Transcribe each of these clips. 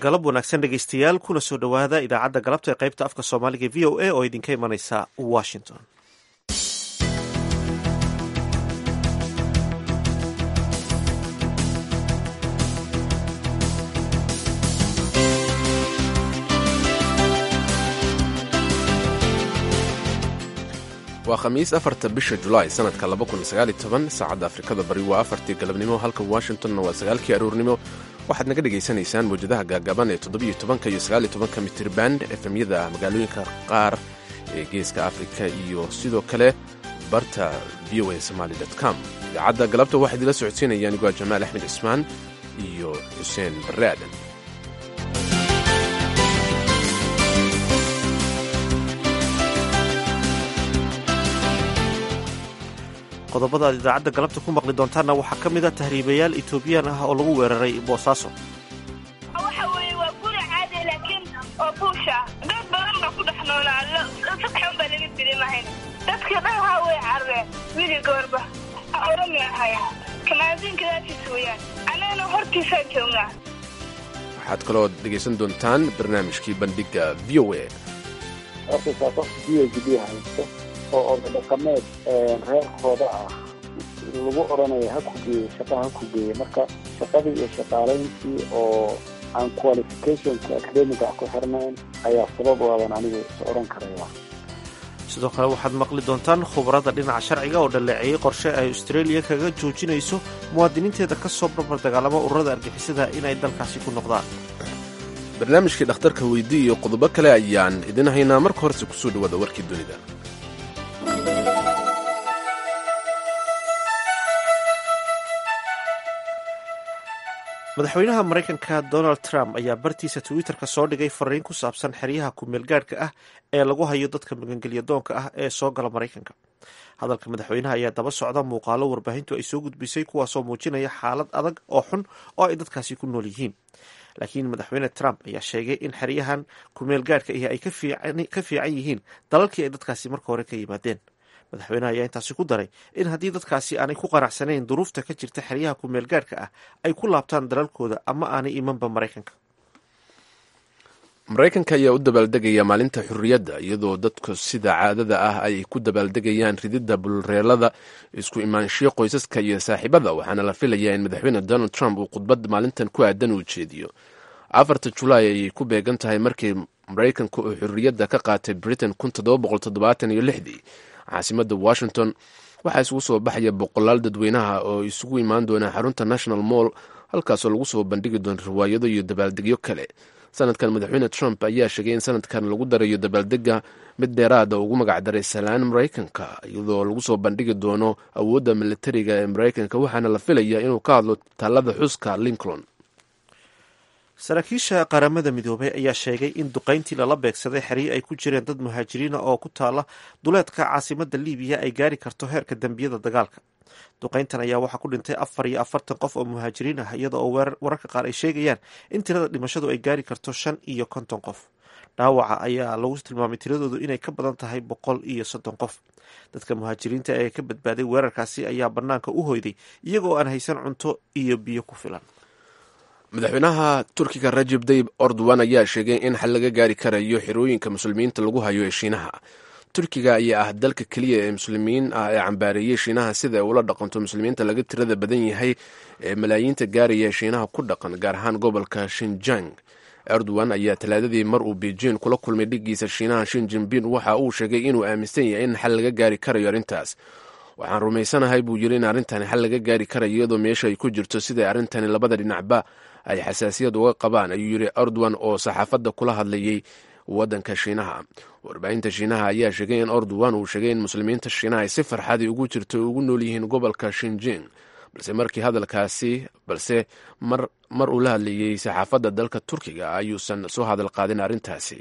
galab wanaagsan dhegeystayaal kuna soo dhowaada idaacadda galabta ee qaybta afka soomaaliga v o a oo idinka imanaysa washington waa khamiis afarta bisha julaay sanadka saacadda afrikada bari waa afartii galabnimo halka washingtonna waa sagaalkii aroornimo waxaad naga dhegaysanaysaan mawjadaha gaagaaban ee toddobiyo tobanka iyo sagaaliyo tobanka mitrirband efemyada magaalooyinka qaar ee geeska afrika iyo sidoo kale barta v o a somaali com idaacadda galabta waxaa idila socodsiinaya anigoo jamaal axmed cismaan iyo xuseen barre aadan qodobada aad idaacadda galabta ku maqli doontaanna waxaa ka mid a tahriibayaal etoobiyaan ah oo lagu weeraray boosaaso waxa weeye waa guri caadi laakiin oo buusha dad badan baa ku dhex noolaa sadxan baa laga dirimahayn dadka dhan haa way carreen wili goorba orami ahaya kamaasiinkadaasiis weeyaan annagana hortiisaan joognaa waxaad kaloo dhegaysan doontaan barnaamijkii bandhigga v o a arkaysaa qof b h d haysto oo odadhaqameed reerkooda ah lagu odhanayo ha ku geeye shaqa ha ku geeye marka shaqadii iyo shaqaalayntii oo aan qualificationka academiga ku xirnayn ayaa sabab u adan anigu is odhan karaya sidoo kale waxaad maqli doontaan khubarada dhinaca sharciga oo dhaleeceeyey qorshe ay australia kaga joojinayso muwaadiniinteeda ka soo barbar dagaalama ururada argixisada inay dalkaasi ku noqdaan barnaamijkii dhakhtarka weydii iyo qodobo kale ayaan idin haynaa marka horese kusoo dhawaada warkii dunida madaxweynaha maraykanka donald trump ayaa bartiisa twitter-ka soo dhigay fariin ku saabsan xeryaha ku-meelgaadhka ah ee lagu hayo dadka magangelya doonka ah ee soo gala maraykanka hadalka madaxweynaha ayaa daba socda muuqaalo warbaahintu ay soo gudbisay kuwaasoo muujinaya xaalad adag oo xun oo ay dadkaasi ku nool yihiin laakiin madaxweyne trump ayaa sheegay in xeryahan ku-meelgaadhka ihi ay ka fiican yihiin dalalkii ay dadkaasi marka hore ka yimaadeen madaxweynaha ayaa intaasi ku daray in haddii dadkaasi aanay ku qanacsanayn duruufta ka jirta xeryaha ku-meelgaadhka ah ay ku laabtaan dalalkooda ama aanay imanba maraykanka maraykanka ayaa u dabaaldegaya maalinta xurriyadda iyadoo dadku sida caadada ah ay ku dabaaldegayaan rididda bulreelada isku imaanshiyo qoysaska iyo saaxiibada waxaana la filayaa in madaxweyne donald trump uu khudbad maalintan ku aadan uu jeediyo afarta julaay ayay ku beegan tahay markii maraykanku uu xurriyadda ka qaatay britain iyo lixdii caasimadda washington waxaa isugu soo baxaya boqolaal dadweynaha oo isugu imaan doona xarunta national mall halkaasoo lagu soo bandhigi doono riwaayado iyo dabaaldegyo kale sanadkan madaxweyne trump ayaa sheegay in sanadkan lagu darayo dabaaldega mid dheeraada ugu magacdaray salaan maraykanka iyadoo lagu soo bandhigi doono awoodda militariga ee maraykanka waxaana la filayaa inuu ka hadlo taalada xuska lincoln saraakiisha qaramada midoobay ayaa sheegay in duqayntii lala beegsaday xeryo ay ku jireen dad muhaajiriina oo ku taala duleedka caasimada libiya ay gaari karto heerka dembiyada dagaalka duqayntan ayaa waxaa ku dhintay afar iyo afartan qof oo muhaajiriin ah iyada oo wararka qaar ay sheegayaan in tirada dhimashadu ay gaari karto shan iyo konton qof dhaawaca ayaa lagu tilmaamay tiradoodu inay ka badan tahay boqol iyo soddon qof dadka muhaajiriinta ee ka badbaaday weerarkaasi ayaa bannaanka u hoyday iyagoo aan haysan cunto iyo biyo ku filan madaxweynaha turkiga rajeb dayib ordowan ayaa sheegay in xal laga gaari karayo xerooyinka muslimiinta lagu hayo ee shiinaha turkiga ayaa ah dalka keliya ee muslimiin ah ee cambaareeyey shiinaha sida ay ula dhaqanto muslimiinta laga tirada badan yahay ee malaayiinta gaaraya shiinaha ku dhaqan gaar ahaan gobolka shinjang erdogan ayaa talaadadii mar uu beijing kula kulmay dhigiisa shiinaha shin jinbin waxa uu sheegay inuu aaminsan yahay in xal laga gaari karayo arrintaas waxaan rumaysanahay buu yiri in arrintani xal laga gaari karayo iyadoo meesha ay ku jirto siday arrintani labada dhinacba ay xasaasiyad uga qabaan ayuu yidhi erdogan oo saxaafadda kula hadlayay waddanka shiinaha warbaahinta shiinaha ayaa sheegay in erdogan uu sheegay in muslimiinta shiinaha ay si farxadii ugu jirto ugu nool yihiin gobolka shinjing balse markii hadalkaasi balse mar mar uu la hadlayey saxaafadda dalka turkiga ayuusan soo hadal qaadin arrintaasi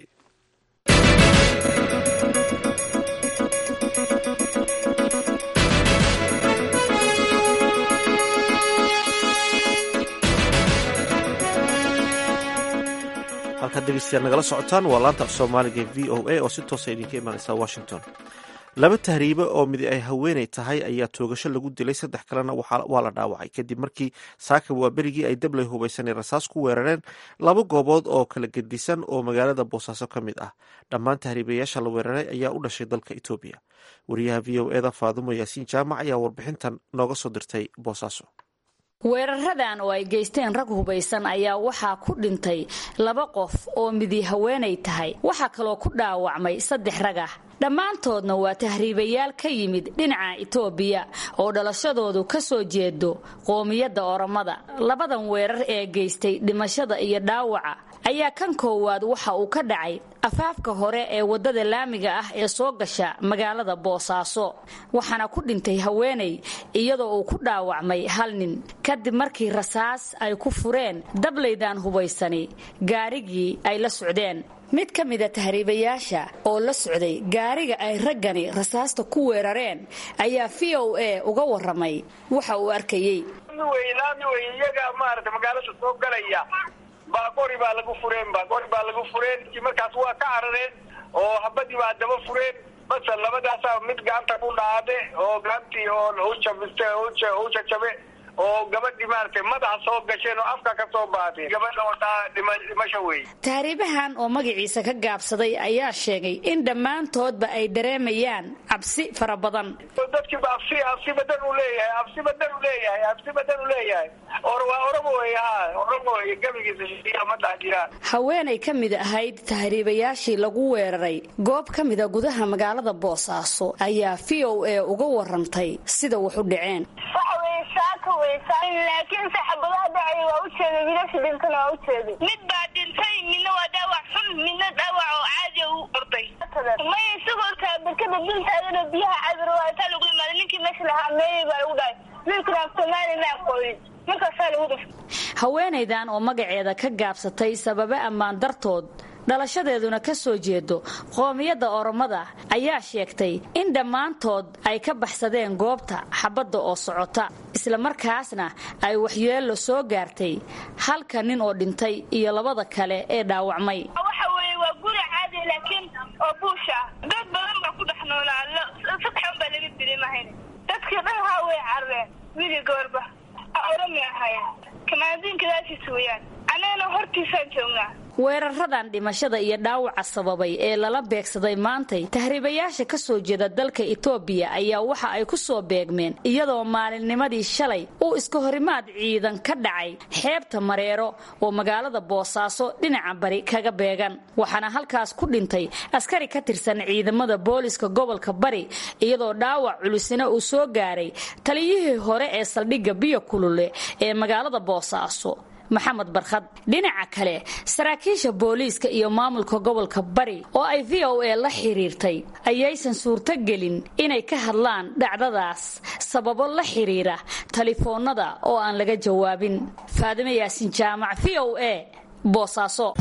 halkaad dhegeystayaal nagala socotaan waa laanta af soomaaliga v o a oo si toosa idinka imaaneysa washington laba tahriibe oo midi ay haweeney tahay ayaa toogasho lagu dilay saddex kalena waa la dhaawacay kadib markii saaka waa berigii ay dabley hubaysanay rasaas ku weerareen laba goobood oo kala gedisan oo magaalada boosaaso ka mid ah dhammaan tahriibayaasha la weeraray ayaa u dhashay dalka etoobiya wariyaha v o eda faadumo yaasiin jaamac ayaa warbixintan nooga soo dirtay boosaaso weeraradan oo ay geysteen rag hubaysan ayaa waxaa ku dhintay laba qof oo midi haweenay tahay waxaa kaloo ku dhaawacmay saddex rag ah dhammaantoodna waa tahriibayaal ka yimid dhinaca itoobiya oo dhalashadoodu ka soo jeedo qoomiyadda oromada labadan weerar ee geystay dhimashada iyo dhaawaca ayaa kan koowaad waxa uu ka dhacay afaafka hore ee waddada laamiga ah ee soo gasha magaalada boosaaso waxaana ku dhintay haweenay iyadoo uu ku dhaawacmay hal nin kadib markii rasaas ay ku fureen dablaydan hubaysani gaarigii ay la socdeen mid ka mida tahriibayaasha oo la socday gaariga ay raggani rasaasta ku weerareen ayaa v o a uga waramay waxa uu arkayey iyaga maarata magaalada soo galaya baaqori baa lagu fureen baaqori baa lagu fureen markaas waa ka carareen oo habadii baa daba fureen basal labadaasa mid gacanta ku dhaade oo gacantii oo ujabiste u jajabe oo gabadhii maaragtay madaxa soo gasheen oo afka ka soo baatay gabadha oo dhimasho wey tahriibahan oo magaciisa ka gaabsaday ayaa sheegay in dhammaantoodba ay dareemayaan cabsi fara badan dadkiiba absi absi badan uu leeyahay absi badan uu leeyahay absi badan uu leeyahay or waa oromo wey ha oromo wey gabigiisa shiiya ma dhex jiraan haweenay ka mid ahayd tahriibayaashii lagu weeraray goob ka mida gudaha magaalada boosaaso ayaa v o a uga warantay sida wax u dhaceen laakiin saxabadaha dhacay waa ujeeday wiilasha dhintana waa ujeeday mid baa dhintay midna waa dhaawac xun midna dhaawac oo caadi u orday maya isagoo taabakada dultaadana biyaha cabir waataa lagu imaaday ninkii meesha lahaa meeyey baa lagu dhahay wiilkana soomaali ma aqoonin markaasaa lagu dhif haweenaydan oo magaceeda ka gaabsatay sababo ammaan dartood dhalashadeeduna ka soo jeedo qoomiyadda oromada ayaa sheegtay in dhammaantood ay ka baxsadeen goobta xabadda oo socota islamarkaasna ay waxyeello soo gaartay halka nin oo dhintay iyo labada kale ee dhaawacmay waxa weeye waa guri caadi laakiin oo buush ah dad badan baa ku dhex noolaa saddexan baa laga dili mahayn dadkii dhanhaa way carreen wili goorba oromi ahaayeen kamaadiinkadaasiis weeyaan annagana hortiisaan joognaa weeraradan dhimashada iyo dhaawaca sababay ee lala beegsaday maantay tahriibayaasha ka soo jeeda dalka itoobiya ayaa waxa ay ku soo beegmeen iyadoo maalinnimadii shalay uu iska horimaad ciidan ka dhacay xeebta mareero oo magaalada boosaaso dhinaca bari kaga beegan waxaana halkaas ku dhintay askari ka tirsan ciidamada booliska gobolka bari iyadoo dhaawac culusina uu soo gaaray taliyihii hore ee saldhigga biyo kulule ee magaalada boosaaso maxamed barkhad dhinaca kale saraakiisha booliiska iyo maamulka gobolka bari oo ay v o a la xiriirtay ayaysan suurtogelin inay ka hadlaan dhacdadaas sababo la xiriira talefoonnada oo aan laga jawaabin faadime yaasin jaamac v o a boosaaso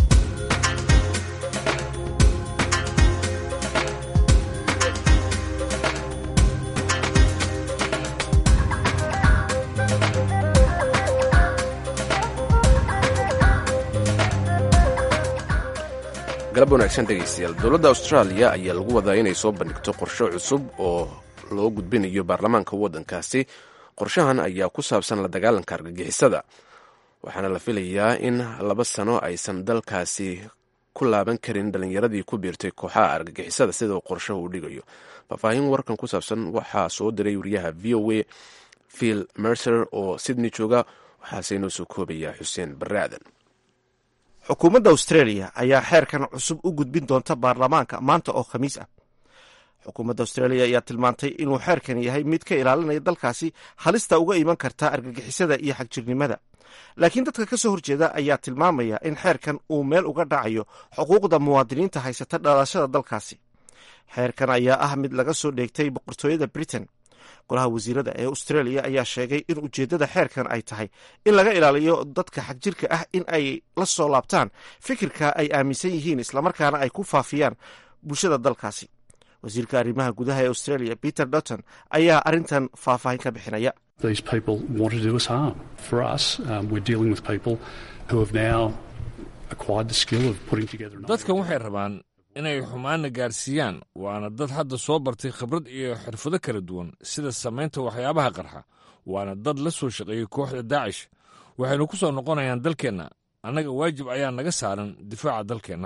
galab wanaagsan dhegaystayaal dowladda austraaliya ayaa lagu wadaa inay soo bandhigto qorshe cusub oo loo gudbinayo baarlamaanka waddankaasi qorshahan ayaa ku saabsan la dagaalanka argagixisada waxaana la filayaa in laba sano aysan dalkaasi ku laaban karin dhallinyaradii ku biirtay kooxaha argagixisada sida uu qorshahu u dhigayo faahfaahin warkan ku saabsan waxaa soo diray wariyaha v o a phil mercer oo sydney jooga waxaase inoo soo koobaya xuseen barre aadan xukuumadda australia ayaa xeerkan cusub u gudbin doonta baarlamaanka maanta oo khamiis ah xukuumadda australia ayaa tilmaantay inuu xeerkan yahay mid ka ilaalinaya dalkaasi halista uga iman karta argagixisada iyo xagjirnimada laakiin dadka ka soo horjeeda ayaa tilmaamaya in xeerkan uu meel uga dhacayo xuquuqda muwaadiniinta haysata dhalashada dalkaasi xeerkan ayaa ah mid laga soo dheegtay boqortooyada britain golaha wasiirada ee australia ayaa sheegay in ujeeddada xeerkan ay tahay in laga ilaaliyo dadka xagjirka ah in ay la soo laabtaan fikirka ay aaminsan yihiin islamarkaana ay ku faafiyaan bulshada dalkaasi wasiirka arrimaha gudaha ee australia peter dotton ayaa arrintan faahfaahin ka bixinaya dadkan waxay rabaan inay xumaanna gaarsiiyaan waana dad hadda soo bartay khibrad iyo xirfado kala duwan sida samaynta waxyaabaha qarxa waana dad la soo shaqeeyey kooxda daacish waxaynu ku soo noqonayaan dalkeenna annaga waajib ayaa naga saaran difaaca dalkeenna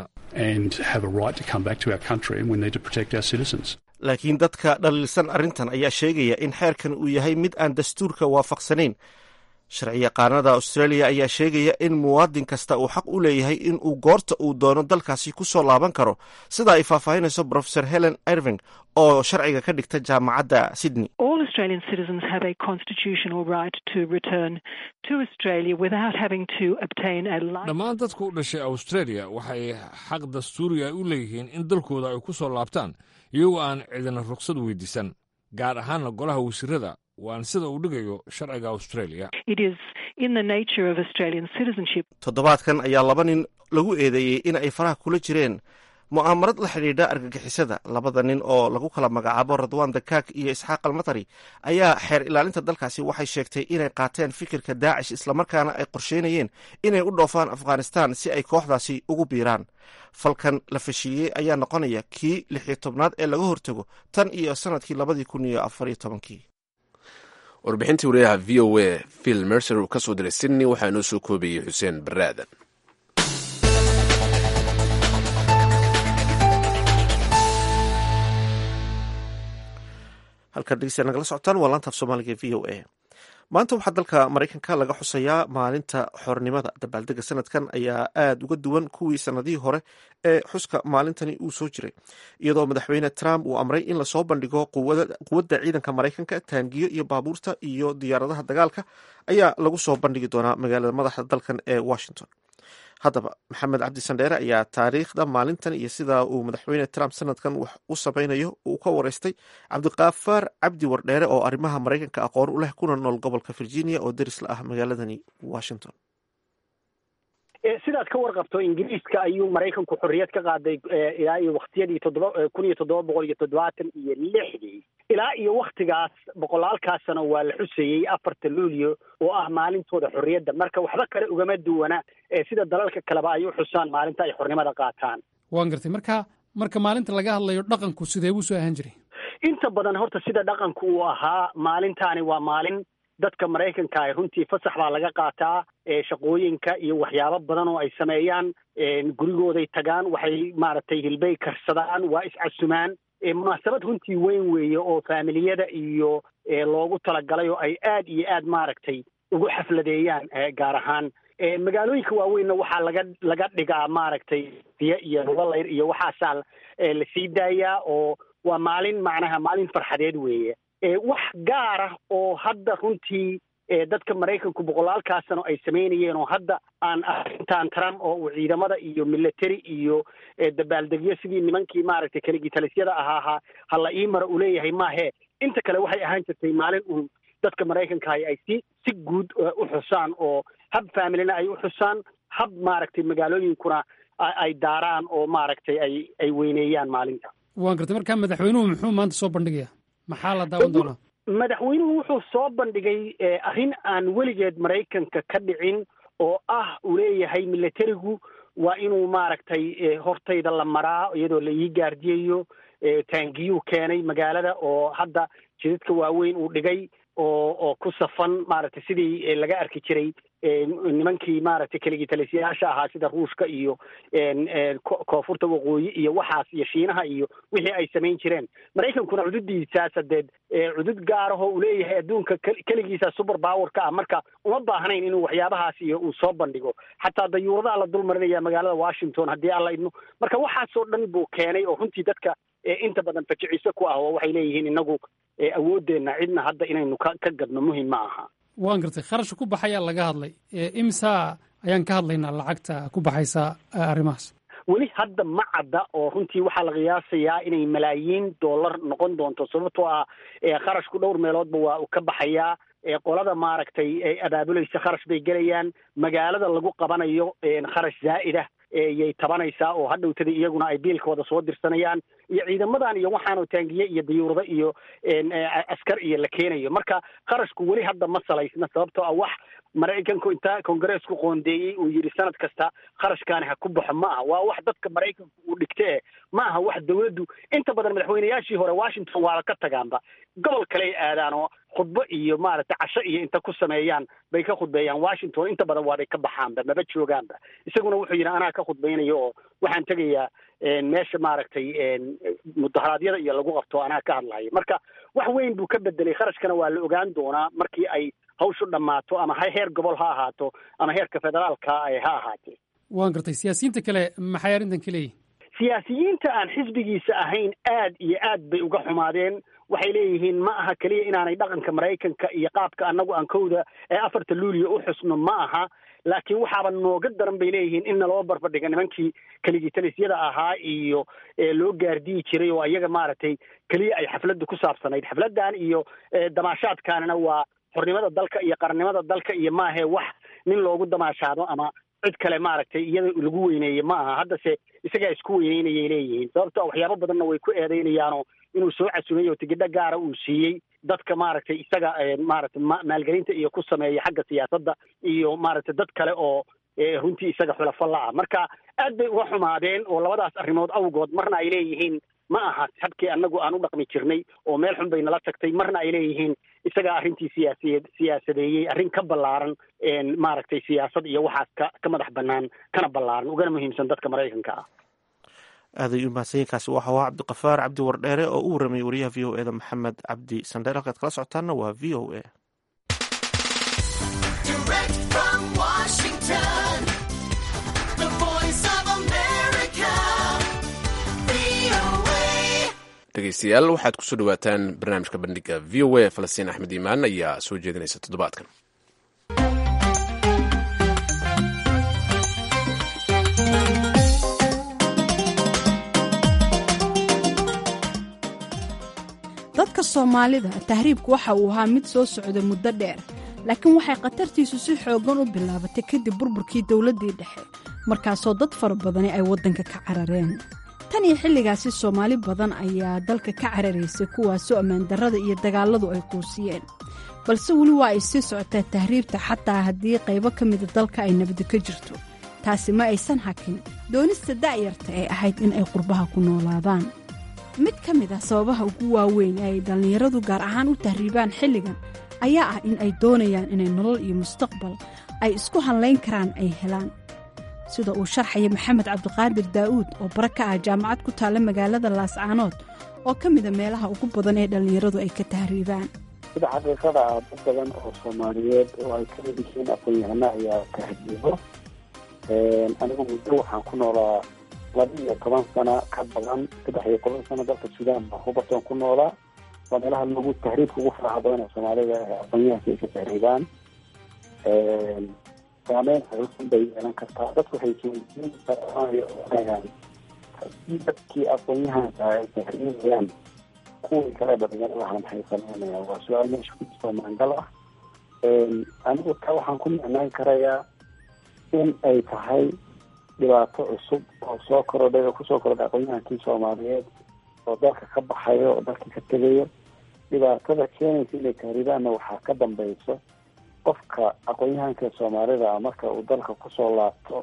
laakiin dadka dhaliilsan arrintan ayaa sheegaya in xeerkan uu yahay mid aan dastuurka waafaqsanayn sharciyaqaanada australia ayaa sheegaya in muwaadin kasta uu xaq u leeyahay in uu goorta uu doono dalkaasi ku soo laaban karo sida ay faahfaahinayso profesor helen irving oo sharciga ka dhigta jaamacadda sydney dhammaan dadka u dhashay australia waxay xaq dastuuriga u leeyihiin in dalkooda ay ku soo laabtaan iyagoo aan cidina ruqsad weydiisan gaar ahaanna golaha wasiirada waan sida uu dhigayo sharciga australia toddobaadkan ayaa laba nin lagu eedeeyey in ay faraha kula jireen mu'aamarad la xidhiidha argagixisada labada nin oo lagu kala magacaabo radwan dakaak iyo isxaaq almatari ayaa xeer ilaalinta dalkaasi waxay sheegtay inay qaateen fikirka daacish islamarkaana ay qorsheynayeen inay u dhoofaan afghanistan si ay kooxdaasi ugu biiraan falkan la fashiiyey ayaa noqonaya kii lixiyo tobnaad ee laga hortago tan iyo sanadkii labadii kun iyo afariyo tobankii warbixintii wariyaha v o a phil mercer uu ka soo diray sydney waxaa inoo soo koobayey xuseen baraadan halkaad dhegeystayaal nagala socotaan waa laanta af soomaaliga v o a maanta waxaa dalka maraykanka laga xusayaa maalinta xornimada dabaaldega sanadkan ayaa aada uga duwan kuwii sanadihii hore ee xuska maalintani uu soo jiray iyadoo madaxweyne trump uu amray in lasoo bandhigo quwadda ciidanka maraykanka taangiyo iyo baabuurta iyo diyaaradaha dagaalka ayaa lagu soo bandhigi doonaa magaalada madaxda dalkan ee washington haddaba maxamed cabdi sandheere ayaa taariikhda maalintan iyo sida uu madaxweyne trump sanadkan wax u samaynayo uu ka wareystay cabdiqaafaar cabdi wardheere oo arrimaha maraykanka aqoon u leh kuna nool gobolka virginia oo deris la ah magaaladani washington sidaad ka warqabto ingiriiska ayuu maraykanku xorriyad ka qaaday ilaa iyo waktiyadii toddoba kun iyo toddoba boqol iyo toddobaatan iyo lixdii ilaa iyo waktigaas boqolaalkaasna waa la xuseeyey afarta luulyo oo ah maalintooda xorriyadda marka waxba kale ugama duwana sida dalalka kaleba ay u xusaan maalinta ay xornimada qaataan waan gartay marka marka maalinta laga hadlayo dhaqanku sidee buu soo ahaan jiray inta badan horta sida dhaqanku uu ahaa maalintaani waa maalin dadka maraykanka ah runtii fasax baa laga qaataa shaqooyinka iyo waxyaabo badan oo ay sameeyaan gurigooday tagaan waxay maaragtay hilbay karsadaan waa iscasumaan munaasabad runtii weyn weeye oo faamiliyada iyo loogu talagalay oo ay aad iyo aad maaragtay ugu xafladeeyaan gaar ahaan magaalooyinka waaweynna waxaa laga laga dhigaa maaragtay diya iyo lugalayr iyo waxaasaa la sii daayaa oo waa maalin macnaha maalin farxadeed weeye wax gaar ah oo hadda runtii dadka maraykanku boqolaalkaasano ay samaynayeen oo hadda aan arrintan trump oo uu ciidamada iyo military iyo dabaaldegyo sidii nimankii maaragtay kaligitalisyada ahaaha ha la ii mara uu leeyahay maahe inta kale waxay ahaan jirtay maalin uun dadka maraykankahi ay si si guud u xusaan oo hab familina ay u xusaan hab maaragtay magaalooyinkuna ay daaraan oo maaragtay ay ay weyneeyaan maalinta waan gartay marka madaxweynuhu muxuu maanta soo bandhigaya maxaa la daawan doonaa madaxweynuhu wuxuu soo bandhigay arrin aan weligeed maraykanka ka dhicin oo ah uu leeyahay militarigu waa inuu maaragtay hortayda la maraa iyadoo la ii gaardiyayo taangiyuu keenay magaalada oo hadda jidadka waaweyn uu dhigay oo oo ku safan maaragtay sidii laga arki jiray nimankii maaragtay kaligitalisyaasha ahaa sida ruushka iyo koonfurta waqooyi iyo waxaas iyo shiinaha iyo wixii ay samayn jireen maraykankuna cududiisaas hadeed cudud gaarahoo uu leeyahay adduunka keligiisa super powerka ah marka uma baahnayn inuu waxyaabahaas iyo uu soo bandhigo xataa dayuuradaha la dul marinaya magaalada washington haddii alla idmo marka waxaasoo dhan buu keenay oo runtii dadka inta badan fajiciso ku ah oo waxay leeyihiin inagu awooddeenna cidna hadda inaynu ka ka gadno muhim ma aha waan gartay kharashka ku baxayaa laga hadlay imsa ayaan ka hadlaynaa lacagta ku baxaysa arrimahaas weli hadda ma cadda oo runtii waxaa la qiyaasayaa inay malaayiin dollar noqon doonto sababtoo ah kharashku dhowr meeloodba waa uu ka baxayaa qolada maaragtay abaabulaysa kharash bay gelayaan magaalada lagu qabanayo kharash zaa'ida yay tabanaysaa oo hadhowtada iyaguna ay biilkooda soo dirsanayaan iyo ciidamadan iyo waxaanoo taangiye iyo dayuurado iyo askar iyo la keenayo marka kharashku weli hadda ma salaysna sababtoo ah wax maraykanku intaa kongareesku qoondeeyey uu yidhi sanad kasta kharashkaani ha ku baxo ma aha waa wax dadka maraykanku uu dhigte e ma aha wax dawladdu inta badan madaxweynayaashii hore washington waaba ka tagaanba gobol kaley aadaan oo khudbo iyo maaragtay casho iyo inta ku sameeyaan bay ka khudbeeyaan washington inta badan waabay ka baxaanba maba joogaanba isaguna wuxuu yidhi anaa ka khudbaynayo oo waxaan tegayaa meesha maaragtay mudaharaadyada iyo lagu qabto anaa ka hadlayo marka wax weyn buu ka bedelay kharashkana waa la ogaan doonaa markii ay hawshu dhammaato ama heer gobol ha ahaato ama heerka federaalka ha ahaatee waan gartay siyaasiyiinta kale maxay arrintan ka leeyihin siyaasiyiinta aan xisbigiisa ahayn aad iyo aad bay uga xumaadeen waxay leeyihiin ma aha keliya inaanay dhaqanka maraykanka iyo qaabka annagu aan kowda ee afarta luuliya u xusno ma aha laakiin waxaaba nooga daran bay leeyihiin in naloo barbardhiga nimankii keligitalisyada ahaa iyo loo gaardiyi jiray oo iyaga maaragtay keliya ay xafladda ku saabsanayd xafladdan iyo damaashaadkaanina waa xornimada dalka iyo qarannimada dalka iyo maahe wax nin loogu damaashaado ama cid kale maaragtay iyada lagu weyneeye ma aha haddase isagaa isku weyneynayay leeyihiin sababto waxyaabo badanna way ku eedeynayaanoo inuu soo casumay oo tigidho gaara uu siiyey dadka maaragtay isaga maaragtay maalgelinta iyo ku sameeya xagga siyaasadda iyo maaragtay dad kale oo runtii isaga xulafo la ah marka aad bay uga xumaadeen oo labadaas arrimood awgood marna ay leeyihiin ma aha habkii annagu aan u dhaqmi jirnay oo meel xun bay nala tagtay marna ay leeyihiin isagaa arrintii siyaasiyeed siyaasadeeyey arrin ka ballaaran maaragtay siyaasad iyo waxaas ka ka madax bannaan kana ballaaran ugana muhiimsan dadka maraykanka ah aaday u mahadsanyiinkaasi waxa waa cabdiqafaar cabdi wardheere oo u warramayay wariyaha v o e da maxamed cabdi sandheer halkaad kala socotaanna waa v o e dhegeystayaal waxaad kusoo dhawaataan barnaamijka bandhiga v o a falastiin axmed iimaan ayaa soo jeedinaysa toddobaadkan dadka soomaalida tahriibku waxa uu ahaa mid soo socda muddo dheer laakiin waxay khatartiisu si xooggan u bilaabatay kadib burburkii dowladdii dhexe markaasoo dad fara badani ay waddanka ka carareen tan iyo xilligaasi soomaali badan ayaa dalka ka cararaysay kuwaasoo ammaandarrada iyo dagaalladu ay quusiyeen balse weli waa ay sii socotaa tahriibta xataa haddii qaybo ka mida dalka ay nabadi ka jirto taasi ma aysan hakin doonista da'yarta ee ahayd in ay qurbaha ku noolaadaan mid ka mid ah sababaha ugu waaweyn ee ay dhallinyaradu gaar ahaan u tahriibaan xilligan ayaa ah in ay doonayaan inay nolol iyo mustaqbal ay isku hadlayn karaan ay helaan sida uu sharxaya maxamed cabdiqaadir daa'uud oo bara ka ah jaamacad ku taalla magaalada laascaanood oo ka mida meelaha ugu badan ee dhallinyaradu ay ka tahriibaan sida xaqiiqada ah dad badan oo soomaaliyeed oo ay ka mid yihiin aqoon-yahano ayaa tahriibo anigu muddo waxaan ku noolaa laba iyo toban sano ka badan saddex iyo toban sano dalka suudaan baa hubarton ku noolaa waa meelaha lagu tahriibka ugu faraha badan ee soomaalida aqoonyahanka ay ka tahriibaan saameyn xoogan bay yeelan kartaa dadku waxay soojiin karaan haddii dadkii aqoon-yahanka ay tahriibayaan kuwii kale dhalinyarada ha maxay sameynayaan waa su-aal meesha ku jirto maangal ah anigu taa waxaan ku micnaan karayaa in ay tahay dhibaato cusub oo soo korodhay oo kusoo korodhay aqoon-yahankii soomaaliyeed oo dalka ka baxayo oo dalka ka tegayo dhibaatada keenaysa inay tahriibaanna waxaa ka dambeyso qofka aqoon-yahanka soomaalida ah marka uu dalka kusoo laabto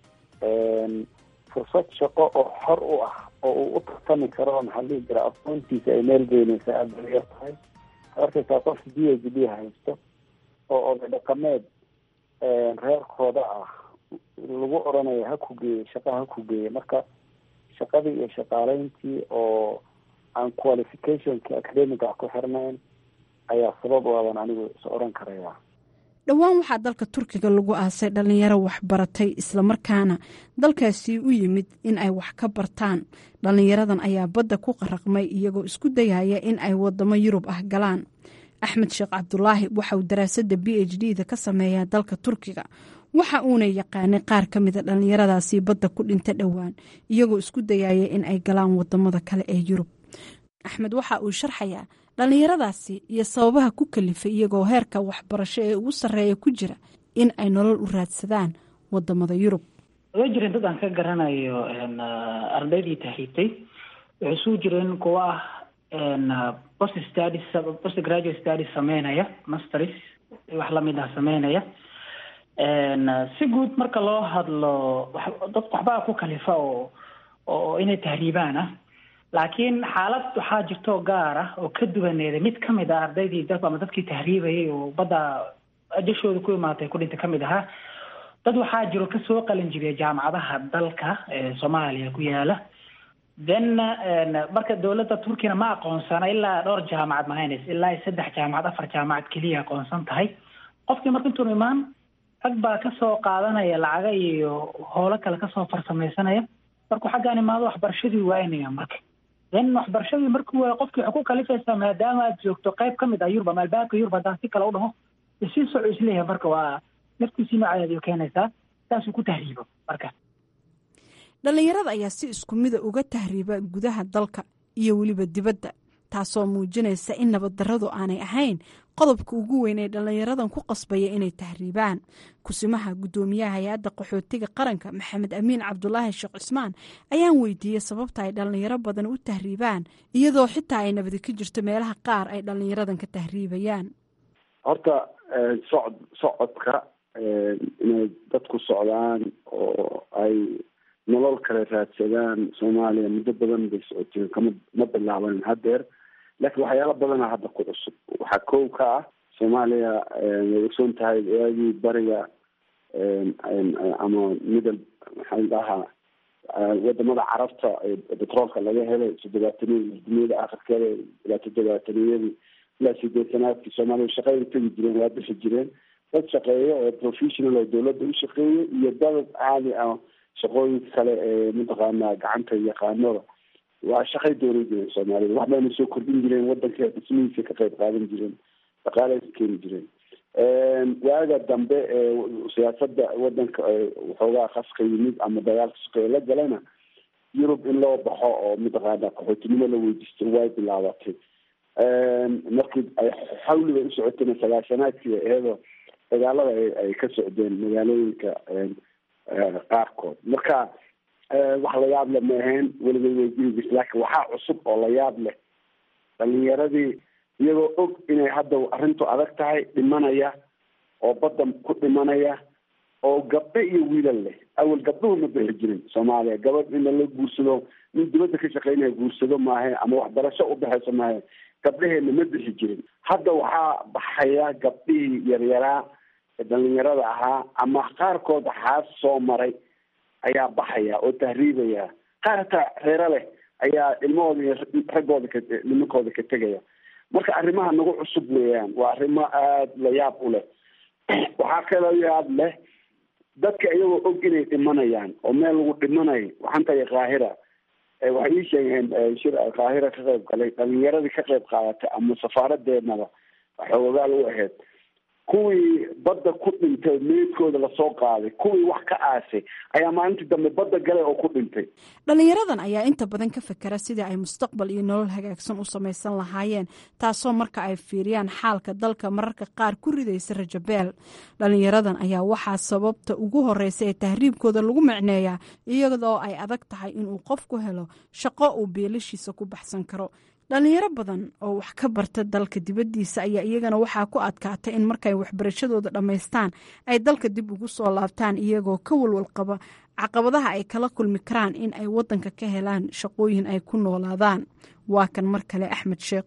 fursad shaqo oo xor u ah oo uu u tartami karo maxaa dhihi jira aqoontiisa ay meel geynaysa aada bay yar tahay arkaysaa qofka d h d haysto oo oday dhaqameed reerkooda ah lagu oranayo ha ku geeye shaqa ha ku geeye marka shaqadii iyo shaqaaleyntii oo aan qualificationki academiga ku xirnayn ayaa sabab u aban anigu is oran karaya dhowaan waxaa dalka turkiga lagu aasay dhallinyaro waxbaratay islamarkaana dalkaasi u yimid in ay wax ka bartaan dhallinyaradan ayaa badda ku qaraqmay iyagoo isku dayaya in ay wadamo yurub ah galaan axmed sheekh cabdulaahi waxauu daraasadda b h d da ka sameeyaa dalka turkiga waxa uuna yaqaanay qaar ka mida dhallinyaradaasi badda ku dhinta dhowaan iyagoo isku dayaya in ay galaan wadamada kale ee yurub axmed waxa uu sharxayaa dhallinyaradaasi iyo sababaha ku kalifay iyagoo heerka waxbarasho ee ugu sarreeya ku jira in ay nolol u raadsadaan wadamada yurub way jireen dad aan ka garanayo ardaydii tahriibtay waxay suu jireen kuwa ah post studies post graduate studies sameynaya masters wax lamid ah sameynaya si guud marka loo hadlo dad waxbaa ku kalifa oo oo inay tahriibaan ah laakiin xaalad waxaa jirto gaar ah oo ka duwaneeda mid kamid ah ardaydii dad ama dadkii tahriibayay oo badda ajashooda ku imaatay ku dhinta kamid ahaa dad waxaa jiro kasoo qalin jibiya jaamacadaha dalka ee soomaaliya ku yaala then marka dowladda turkina ma aqoonsana ilaa dhowr jaamacad mahaynaysa ilaa saddex jaamacad afar jaamacad keliya aqoonsan tahay qofkii marka intuun imaan rag baa kasoo qaadanaya lacaga iyo howlo kale kasoo farsamaysanaya markuu xaggaan imaado waxbarashadii waaynaya marka then waxbarashadii markuu waaya qofkii waxay ku kalifaysaa maadaama aad joogto qayb kamid ah yurub ama albaabka yurub haddaan si kale u dhaho isii soco isleeyahay marka waa naftiisii noocadeediyo keenaysaa saasuu ku tahriibo marka dhallinyarada ayaa si isku mida uga tahriiba gudaha dalka iyo weliba dibadda taasoo muujinaysa in nabaddarradu aanay ahayn qodobka ugu weyn ee dhallinyaradan ku qasbaya inay tahriibaan kusimaha guddoomiyaha hay-adda qaxootiga qaranka maxamed amiin cabdulaahi sheekh cismaan ayaan weydiiyey sababta ay dhallinyaro badan u tahriibaan iyadoo xitaa ay nabadi ka jirto meelaha qaar ay dhallinyaradan ka tahriibayaan horta socod socodka inay dadku socdaan oo ay nolol kale raadsadaan soomaaliya muddo badan bay socoteen kama ma bilaaban hadeer laakiin waxyaala badana hadda ku cusub waxaa kow ka ah soomaaliya way ogsoon tahay waagii bariga ama middle maxaa dhahaa wadamada carabta betroolka laga helay toddobaataniya duniyada akhirkeeda ilaa toddobaataniyadii ilaa sideetanaadkii soomaaliya shaqeya tegi jireen waa bixi jireen dad shaqeeya oo professional oo dawladda u shaqeeya iyo dad caadi ah shaqooyinka kale ee mataqaanaa gacanta yaqaanada waa shaqay doonan jireen soomaalida wax bayna soo kordhin jireen wadanka dhismihiisa ka qayb qaadan jireen dhaqaalay ka keeni jireen waaga dambe ee siyaasada wadanka waxoogaa qaska yimid ama dagaalka suqeya la galana yurub in loo baxo oo mataqaana qaxootinimo la weydiisto way bilaabatay markii ay xawliga u socotayna sagaashanaadkii iyadoo dagaalada ay ka socdeen magaalooyinka qaarkood marka wax la yaab leh ma ahayn weligay way jiri jirta laakiin waxaa cusub oo la yaab leh dhalinyaradii iyagoo og inay hadda arrintu adag tahay dhimanaya oo badda ku dhimanaya oo gabdho iyo wiilal leh awel gabdhuhu ma bixi jirin soomaaliya gabadh in la guursado nin dibadda ka shaqeynaya guursado maahe ama waxbarasho u baxayso maahe gabdhaheena ma bixi jirin hadda waxaa baxaya gabdhihii yaryaraa ee dhalinyarada ahaa ama qaarkood xaas soo maray ayaa baxaya oo tahriibaya qaar hataa reero leh ayaa ilmahooda iyo raggooda ka nimankooda ka tegaya marka arrimaha nagu cusub weeyaan waa arrimo aada la yaab u leh waxaa kaloo yaab leh dadka iyagoo og inay dhimanayaan oo meel lagu dhimanayo waxaan tahay kaahira waxay ii sheegeen shir kaahira ka qayb galay dhalinyaradii ka qayb qaadatay ama safaaradeednaba xoogaal u ahayd kuwii badda ku dhintay meydkooda lasoo qaaday kuwii wax ka aasay ayaa maalintii dambe badda galay oo ku dhintay dhalinyaradan ayaa inta badan ka fekera sidii ay mustaqbal iyo nolol hagaagsan u samaysan lahaayeen taasoo marka ay fiiriyaan xaalka dalka mararka qaar ku ridaysa rajabeel dhalinyaradan ayaa waxaa sababta ugu horeysa ee tahriibkooda lagu micneeyaa iyadoo ay adag tahay inuu qofku helo shaqo uu beelashiisa ku baxsan karo dhalinyaro badan oo wax ka barta dalka dibaddiisa ayaa iyagana waxaa ku adkaata in markay waxbarashadooda dhammaystaan ay dalka dib ugu soo laabtaan iyagoo ka walwal qaba caqabadaha ay kala kulmi karaan in ay wadanka ka helaan shaqooyin ay ku noolaadaan waa kan mar kale axmed sheekh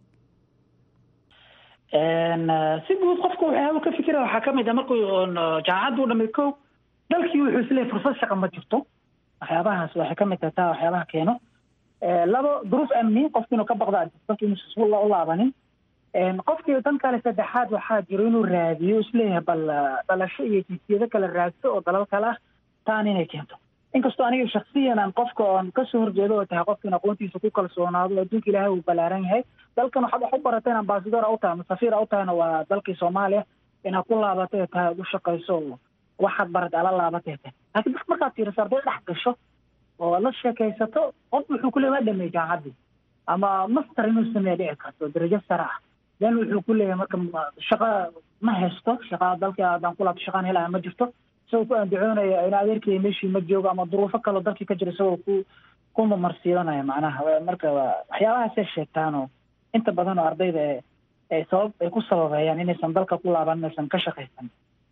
si guud qofka waxyaaba ka fikira waxaa kamid a markuu jaamacadda u dhamay ko dalkii wuxuu isleeyahy fursad shaqa ma jirto waxyaabahaas waxay kamid tahay taa waxyaabaha keeno labo duruuf amni qofki inuu ka baqda dalka inuusan u laabanin qofkii dan kale saddexaad waxaa jiro inuu raadiyo isleeyahay bal dhalasho iyo jinsiyado kale raadso oo dalal kale ah taan inay keento inkastoo aniga shaksiyan aan qofka oon kasoo horjeedo oo tahay qofka in aqoontiisa ku kalsoonaado adduunka ilaahay uu ballaaran yahay dalkan waxaad wax u baratay in ambasador a u tahay ama safiir a u tahayna waa dalkii soomaaliya inaad ku laabatay tahay ad u shaqayso oo waxaad baratay ala laabatay tahay laakiin dadka markaad fiiriso arday dhex gasho oo la sheekaysato qof wuxuu ku leey waa dhamey jaamacaddii ama master inuu sameeya dhici karto darajo sare ah then wuxuu ku leeyahay marka shaqa ma haysto shaqa dalkii haddaan ku laabto shaqaan helaya ma jirto isagoo ku andacoonaya in adeerkii meeshii ma joogo ama duruufo kaleo dalkii ka jira isagoo ku ku mamarsiidanaya macnaha marka waxyaabahaasay sheegtaan oo inta badan oo ardayda ee sabab ay ku sababeeyaan inaysan dalka ku laaban inaysan ka shaqaysan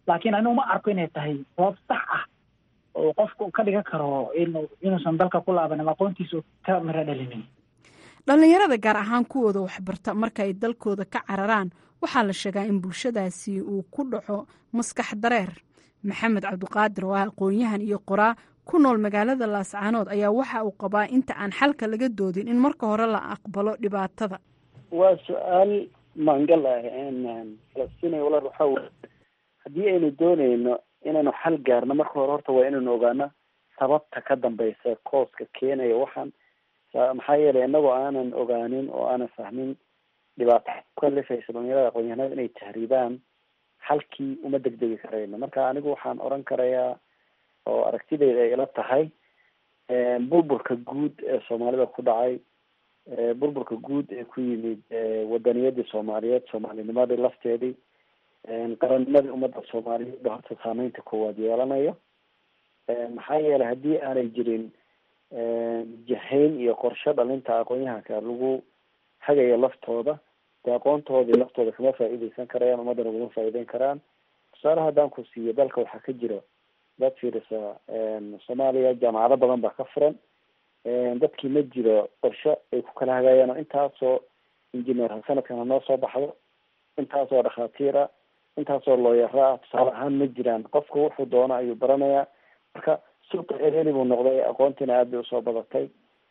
laakiin anigu ma arko inay tahay sabab sax ah oo qofku ka dhigan karo inuu inuusan dalka ku laabanin aqoontiisu ka miro dhalinin dhallinyarada gaar ahaan kuwooda waxbarta marka ay dalkooda ka cararaan waxaa la sheegaa in bulshadaasi uu ku dhaco maskax dareer maxamed cabdiqaadir oo ah aqoon-yahan iyo qoraa ku nool magaalada laascaanood ayaa waxa uu qabaa inta aan xalka laga doodin in marka hore la aqbalo dhibaatada waa su-aal maangal ah falastiin walaal waxaa wey haddii aynu dooneyno inaynu xal gaarno marka hore horta waa inaynu ogaano sababta ka dambeysa kooska keenaya waxaan maxaa yeelay inagoo aanan ogaanin oo aanan fahmin dhibaato kalifaysa dhalinyarada aqoon-yahanada inay tahriibaan halkii uma degdegi karayno marka anigu waxaan oran karayaa oo aragtideyda ay ila tahay burburka guud ee soomaalida ku dhacay burburka guud ee ku yimid wadaniyadii soomaaliyeed soomaalinimadii lafteedii qarannimadii ummadda soomaaliyeed ba horta saameynta koowaad yeelanayo maxaa yeelay haddii aanay jirin jahayn iyo qorshe dhalinta aqoon-yahanka lagu hagayo laftooda dee aqoontoodii laftooda kama faa'iideysan karayaan ummaddana ugama faa'iideyn karaan tusaale haddaan ku siiyo dalka waxaa ka jira dad fiirisa soomaaliya jaamacado badan baa ka furan dadkii ma jiro qorshe ay ku kala hagaayaan oo intaasoo engineer sanadkan hanoo soo baxdo intaasoo dhakhaatiira intaasoo looyara ah tusaale ahaan ma jiraan qofku wuxuu doono ayuu baranayaa marka suuqa ereni buu noqday aqoontiina aad bay usoo badatay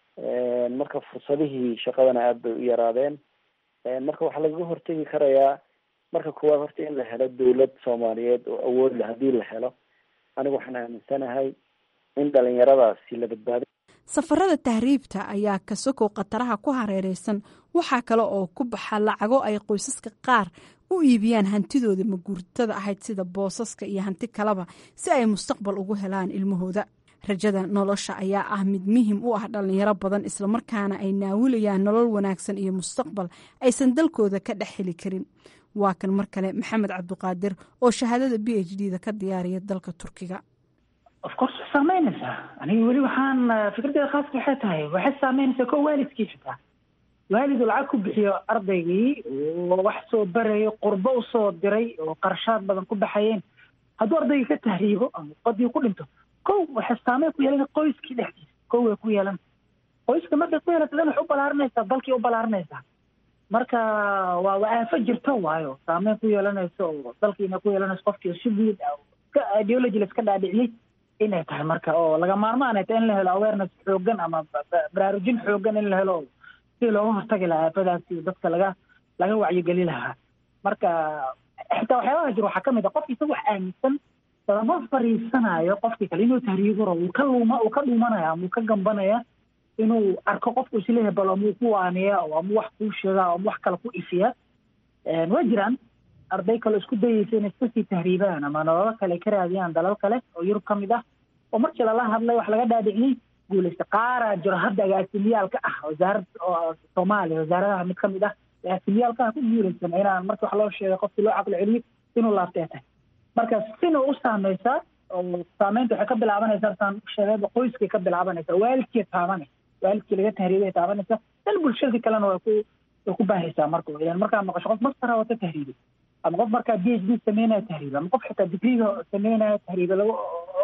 marka fursadihii shaqadana aad bay u yaraadeen marka waxaa lagaga hortegi karayaa marka koowaad horta in la helo dawlad soomaaliyeed oo awood leh haddii la helo anigu waxaan aaminsanahay in dhalinyaradaasi la badbaado safarada tahriibta ayaa kasokow khataraha ku hareereysan waxaa kale oo ku baxa lacago ay qoysaska qaar u iibiyaan hantidooda maguurtada ahayd sida boosaska iyo hanti kaleba si ay mustaqbal ugu helaan ilmahooda rajada nolosha ayaa ah mid muhim u ah dhalinyaro badan islamarkaana ay naawilayaan nolol wanaagsan iyo mustaqbal aysan dalkooda ka dhex heli karin waa kan mar kale maxamed cabdiqaadir oo shahaadada b h d da ka diyaariya dalka turkiga of course way saameynaysaa aniga weli waxaan fikraddeeda khaaska waxay tahay waxay saameynaysaa ko waalidkii xitaa waalidu lacag ku bixiyo ardaygii oo wax soo barayo qurbo usoo diray oo qarashaad badan ku baxayeen hadduu ardaygii ka tahriibo ama badii ku dhinto kow waxay saameyn ku yeelan qoyskii dhexdiisa kow way ku yeelan qoyska markay ku yeelata dan waxay u balaarinaysaa dalkii u balaarinaysaa marka waa waa aafo jirto waayo saameyn ku yeelanayso oo dalkiina ku yeelanayso qofkii si guud ka ideology la iska dhaadhiciyey inay tahay marka oo laga maarmaan ay tahay in la helo awareness xoogan ama baraarujin xoogan in la helo si looga hortagi lahaa aafadaasi dadka laga laga wacyigeli lahaa marka xitaa waxyaabaha jiro waxaa kamid a qofki isaga wax aaminsan lama fariisanayo qofkii kale inuu tahriibo rabo uu ka luuma uu ka dhuumanaya ama uu ka gambanaya inuu arko qofku isleeyahay bal amuu ku waaniya oo ama wax kuu sheega ama wax kale ku ifiya waa jiraan arday kale isku dayeysa inay iska sii tahriibaan ama nololo kale ka raadiyaan dalal kale oo yurub ka mid ah oo markii lala hadlay wax laga dhaadhiciyey guulaysta qaaraa jiro hadda agaasimiyaalka ah wasaarad soomaaliya wasaaradaha mid kamid ah agaasimiyaalka ah ku guulaysan inaan markii wax loo sheegay qofkii loo caqli celiyo inuu laabtee tahay marka sina u saameysaa oo saameynta waxay ka bilaabanaysaa saan sheegayba qoyskay ka bilaabanaysaa waalidkii taabanaysa waalidkii laga tahriibay taabanaysa dan bulshadii kalena waa ku way ku baahaysaa marka weyaan markaa maqasho qof mastara wata tahriibay ama qof markaa b h d sameynaya tahriiba ama qof xitaa digriga sameynaya tahriiba lagu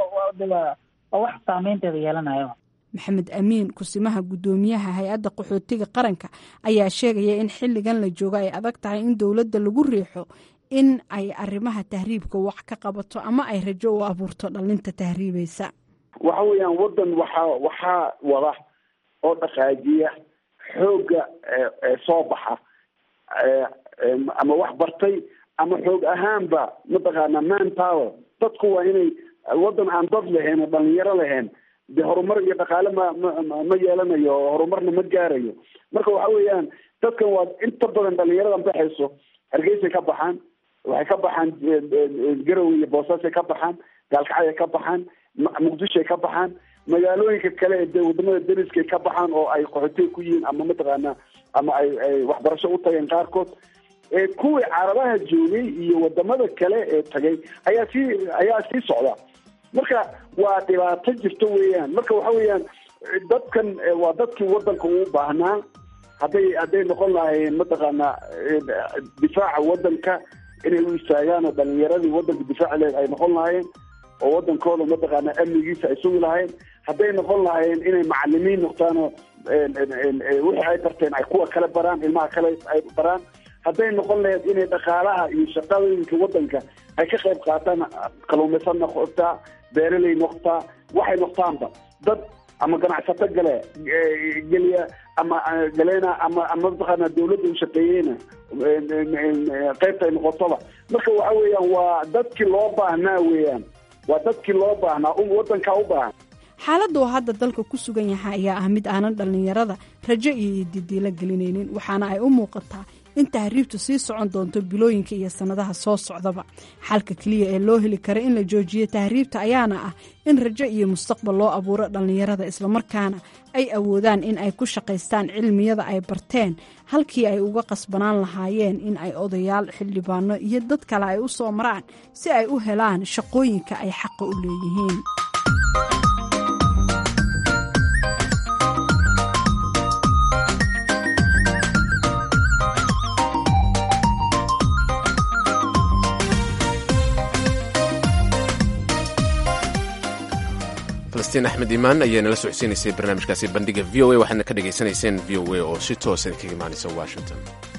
waa wax saameynteeda yeelanayo maxamed amiin kusimaha guddoomiyaha hay-adda qaxootiga qaranka ayaa sheegaya in xilligan la joogo ay adag tahay in dowladda lagu riixo in ay arrimaha tahriibka wax ka qabato ama ay rajo u abuurto dhalinta tahriibaysa waxa weeyaan waddan waxaa waxaa wada oo dhaqaajiya xoogga soo baxa ama wax bartay ama xoog ahaanba mataqaana man power dadku waa inay waddan aan dad lahayn oo dhalinyaro lahayn de horumar iyo dhaqaale ma ma ma yeelanayo oo horumarna ma gaarayo marka waxa weeyaan dadkan waa inta badan dhalinyaradan baxayso hargeysay ka baxaan waxay ka baxaan garowe iyo boosaasay ka baxaan gaalkacay ka baxaan muqdishoay ka baxaan magaalooyinka kale ee wadamada dariskay ka baxaan oo ay qaxootiga ku yihiin ama mataqaana ama ay ay waxbarasho u tageen qaarkood kuwii carabaha joogay iyo wadamada kale ee tagay ayaa sii ayaa sii socda marka waa dhibaato jirto weeyaan marka waxa weeyaan dadkan waa dadkii wadanka uu baahnaa hadday hadday noqon lahaayeen mataqaana difaaca wadanka inay u istaagaan oo dhalinyaradii waddanka difaacileed ay noqon lahaayeen oo waddankooda mataqaana amnigiisa ay sugi lahayn hadday noqon lahaayeen inay macalimiin noqdaan oo wixii ay barteen ay kuwa kale baraan ilmaha kale ay baraan hadday noqon lahayd inay dhaqaalaha iyo shaqooyinka waddanka ay ka qayb qaataan kaluumaysan noqotaa beeraley noqotaa waxay noqtaanba dad ama ganacsato gale geliya ama galeena ama ama mataqaana dawladda u shaqeeyeyna qaybta ay noqotoba marka waxa weeyaan waa dadkii loo baahnaa weeyaan waa dadkii loo baahnaa waddankaa u baahan xaaladda oo hadda dalka ku sugan yahay ayaa ah mid aanan dhallinyarada rajo iyo didiilo gelinaynin waxaana ay u muuqataa in tahriibtu sii socon doonto bilooyinka iyo sannadaha soo socdaba xalka keliya ee loo heli kara in la joojiyo tahriibta ayaana ah in rajo iyo mustaqbal loo abuuro dhallinyarada islamarkaana ay awoodaan in ay ku shaqaystaan cilmiyada ay barteen halkii ay uga qasbanaan lahaayeen in ay odayaal xildhibaano iyo dad kale ay u soo maraan si ay u helaan shaqooyinka ay xaqa u leeyihiin falastiin axmed imaan ayaa nala socodsiinaysay barnaamijkaasi bandhiga v o a waxaadna ka dhagaysanayseen v o a oo si toosan kaga imaanaysa washington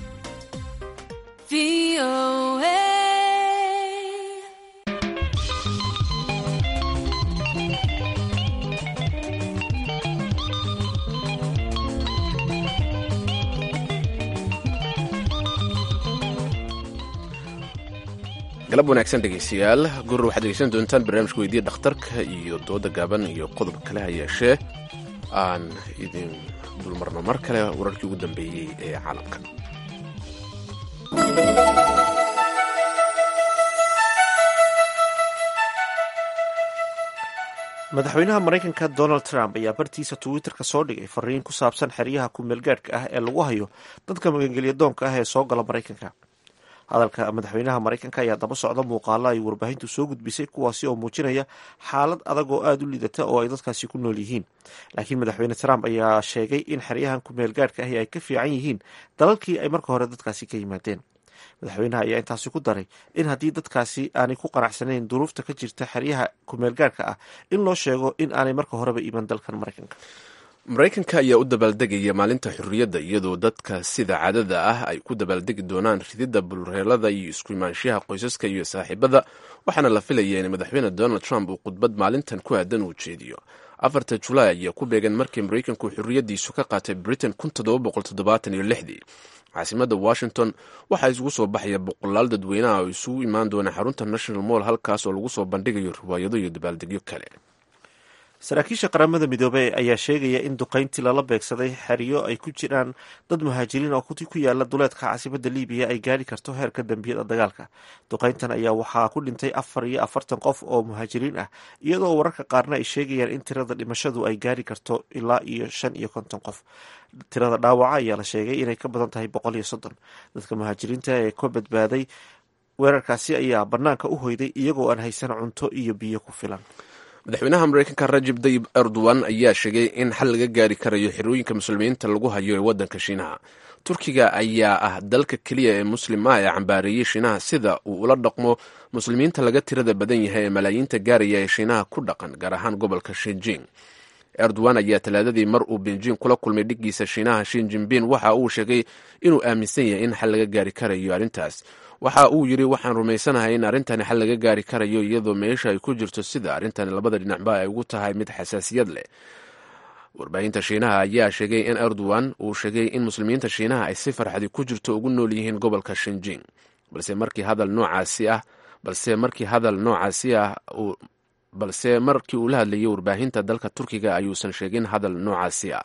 galab wanaagsan dhegaystayaal gurur waxaad dhegeysan doontaan barnaamijka weydiya dhakhtarka iyo dooda gaaban iyo qodob kale ha yeeshee aan idin dulmarno mar kale wararkii ugu dambeeyey ee caalamka madaxweynaha maraykanka donald trump ayaa bartiisa twitter-ka soo dhigay fariin ku saabsan xeryaha ku-meelgaadhka ah ee lagu hayo dadka magangelya doonka ah ee soo gala maraykanka hadalka madaxweynaha maraykanka ayaa daba socda muuqaalo ay warbaahintu soo gudbisay kuwaasi oo muujinaya xaalad adag oo aada u liidata oo ay dadkaasi ku nool yihiin laakiin madaxweyne trump ayaa sheegay in xeryahan ku-meel gaadhka ahi ay ka fiican yihiin dalalkii ay marka hore dadkaasi ka yimaadeen madaxweynaha ayaa intaasi ku daray in haddii dadkaasi aanay ku qanacsanayn duruufta ka jirta xeryaha ku-meel gaadhka ah in loo sheego in aanay marka horeba iman dalkan maraykanka maraykanka ayaa u dabaaldegaya maalinta xurriyadda iyadoo dadka sida caadada ah ay ku dabaaldegi doonaan rididda bulreelada iyo isku imaanshaha qoysaska iyo saaxiibada waxaana la filaya in madaxweyne donald trump uu khudbad maalintan ku aadan uu jeediyo afarta julaay ayaa ku beegan markii maraykanku xurriyaddiisu ka qaatay britain dii caasimada washington waxaa isugu soo baxaya boqolaal dadweynaha oo isugu imaan doona xarunta national moll halkaas oo lagu soo bandhigayo riwaayado iyo dabaaldegyo kale saraakiisha qaramada midoobey ayaa sheegaya in duqayntii lala beegsaday xeryo ay ku jiraan dad muhaajiriin oo ku yaala duleedka caasimada libiya ay gaari karto heerka dembiyada dagaalka duqayntan ayaa waxaa ku dhintay afar iyo afartan qof oo muhaajiriin ah iyadoo wararka qaarna ay sheegayaan in tirada dhimashadu ay gaari karto ilaa iyo shan iyo konton qof tirada dhaawaca ayaa la sheegay inay ka badan tahay boqol iyo soddon dadka muhaajiriinta ee ka badbaaday weerarkaasi ayaa banaanka u hoyday iyagoo aan haysan cunto iyo biyo ku filan madaxweynaha maraykanka rajab dayib erdogan ayaa sheegay in xal laga gaari karayo xerooyinka muslimiinta lagu hayo ee waddanka shiinaha turkiga ayaa ah dalka keliya ee muslim ah ee cambaareeyey shiinaha sida uu ula dhaqmo muslimiinta laga tirada badan yahay ee malaayiinta gaaraya ee shiinaha ku dhaqan gaar ahaan gobolka shinjing erdogan ayaa talaadadii mar uu benjin kula kulmay dhiggiisa shiinaha shin jinbin waxa uu sheegay inuu aaminsan yahay in xal laga gaari karayo arrintaas waxa uu yidhi waxaan rumaysanahay in arrintani xal laga gaari karayo iyadoo meesha ay ku jirto sida arrintani labada dhinacba ay ugu tahay mid xasaasiyad leh warbaahinta shiinaha ayaa sheegay in erdogan uu sheegay in muslimiinta shiinaha ay si farxadi ku jirto ugu nool yihiin gobolka shinjing balse markii hadal noocaasi ah balse markii hadal noocaasi ah balse markii uu la hadlayay warbaahinta dalka turkiga ayuusan sheegin hadal noocaasi ah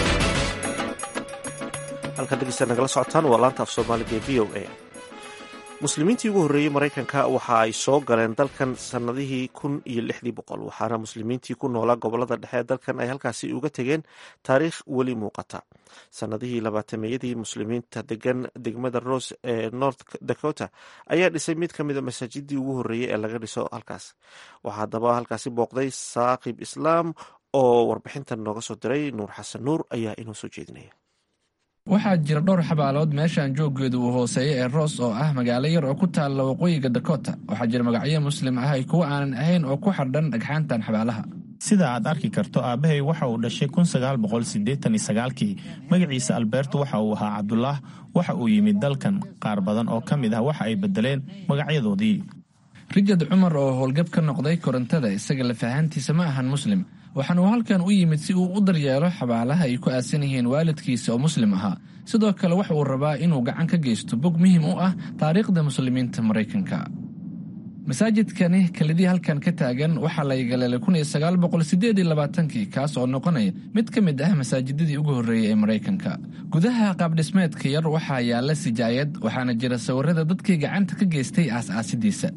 halkan dhegeysta nagala socotaan waa laanta af soomaaliga ee v o a muslimiintii ugu horreeyey maraykanka waxa ay soo galeen dalkan sannadihii kun iyo lixdii boqol waxaana muslimiintii ku noolaa gobolada dhexe ee dalkan ay halkaasi uga tegeen taariikh weli muuqata sannadihii labaatameeyadii muslimiinta degan degmada rose ee north dakota ayaa dhisay mid ka mida masaajidii ugu horreeyey ee laga dhiso halkaas waxaa haddaba halkaasi booqday saaqib islaam oo warbixintan nooga soo diray nuur xasan nuur ayaa inoo soo jeedinaya waxaa jira dhowr xabaalood meeshaan jooggeedu uu hooseeyo ee roos oo ah magaalo yar oo ku taalla waqooyiga dakota waxaa jira magacyo muslim ah ay kuwa aanan ahayn oo ku xardhan dhagxaantan xabaalaha sida aad arki karto aabbahay waxa uu dhashay kii magaciisa alberto waxa uu ahaa cabdulaah waxa uu yimid dalkan qaar badan oo ka mid ah waxa ay beddeleen magacyadoodii rijard cumar oo howlgab ka noqday korontada isaga lafahantiisa ma ahan muslim waxaana uu halkan u yimid si uu u daryeelo xabaalaha ay ku aasan yihiin waalidkiisa oo muslim ahaa sidoo kale waxa uu rabaa inuu gacan ka geysto bog muhiim u ah taariikhda muslimiinta maraykanka masaajidkani kelidii halkan ka taagan waxaa la yagaleelay kii kaas oo noqonaya mid ka mid ah masaajidadii ugu horreeyey ee maraykanka gudaha qaabdhismeedka yar waxaa yaalla sijaayad waxaana jira sawirada dadkii gacanta ka geystay aas-aasidiisa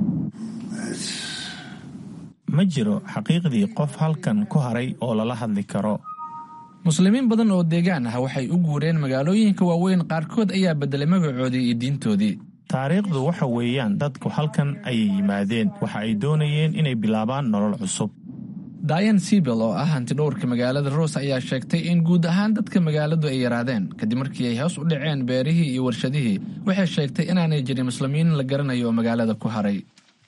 ma jiro xaqiiqdii qof halkan ku haray oo lala hadli karo muslimiin badan oo deegaan ah waxay u guureen magaalooyinka waaweyn qaarkood ayaa beddelay magacoodii iyo diintoodii taariikhdu waxa weeyaan dadku halkan ayay yimaadeen waxa ay doonayeen inay bilaabaan nolol cusub dayan sibel oo ah hantidhowrka magaalada roos ayaa sheegtay in guud ahaan dadka magaaladu ay yaraadeen kadib markii ay hoos u dhaceen beerihii iyo warshadihii waxay sheegtay inaanay jirin muslimiin la garanayo oo magaalada ku haray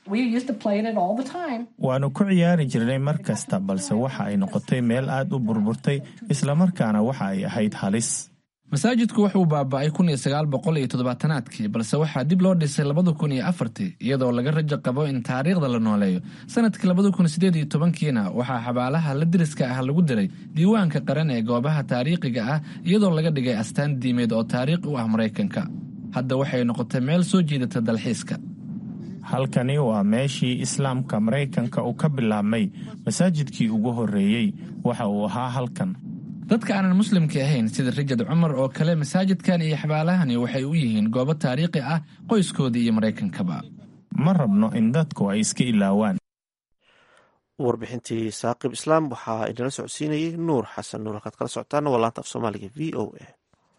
waannu ku ciyaari jirnay mar kasta balse waxa ay noqotay meel aad u burburtay islamarkaana waxa ay ahayd halis masaajidku wuxuu baaba'ay aadkii balse waxaa dib loo dhisay iyadoo laga rajo qabo in taariikhda la nooleeyo sanadkii kiina waxaa xabaalaha la diriska ah lagu diray diiwaanka qaran ee goobaha taariikhiga ah iyadoo laga dhigay astaan diimeed oo taariikh u ah maraykanka hadda waxay noqotay meel soo jiidata dalxiiska halkani waa meeshii islaamka maraykanka uu ka bilaabmay masaajidkii ugu horreeyey waxa uu ahaa halkan dadka aanan muslimka ahayn sida rijard cumar oo kale masaajidkan iyo xabaalahani waxay u yihiin goobo taariikhi ah qoyskoodii iyo maraykankaba ma rabno in dadku ay iska ilaawaan warbixintii saaqib islaam waxaa inala socodsiinayay nuur xasan nuur halkaad kala socotaana waa laanta af soomaaliga v o a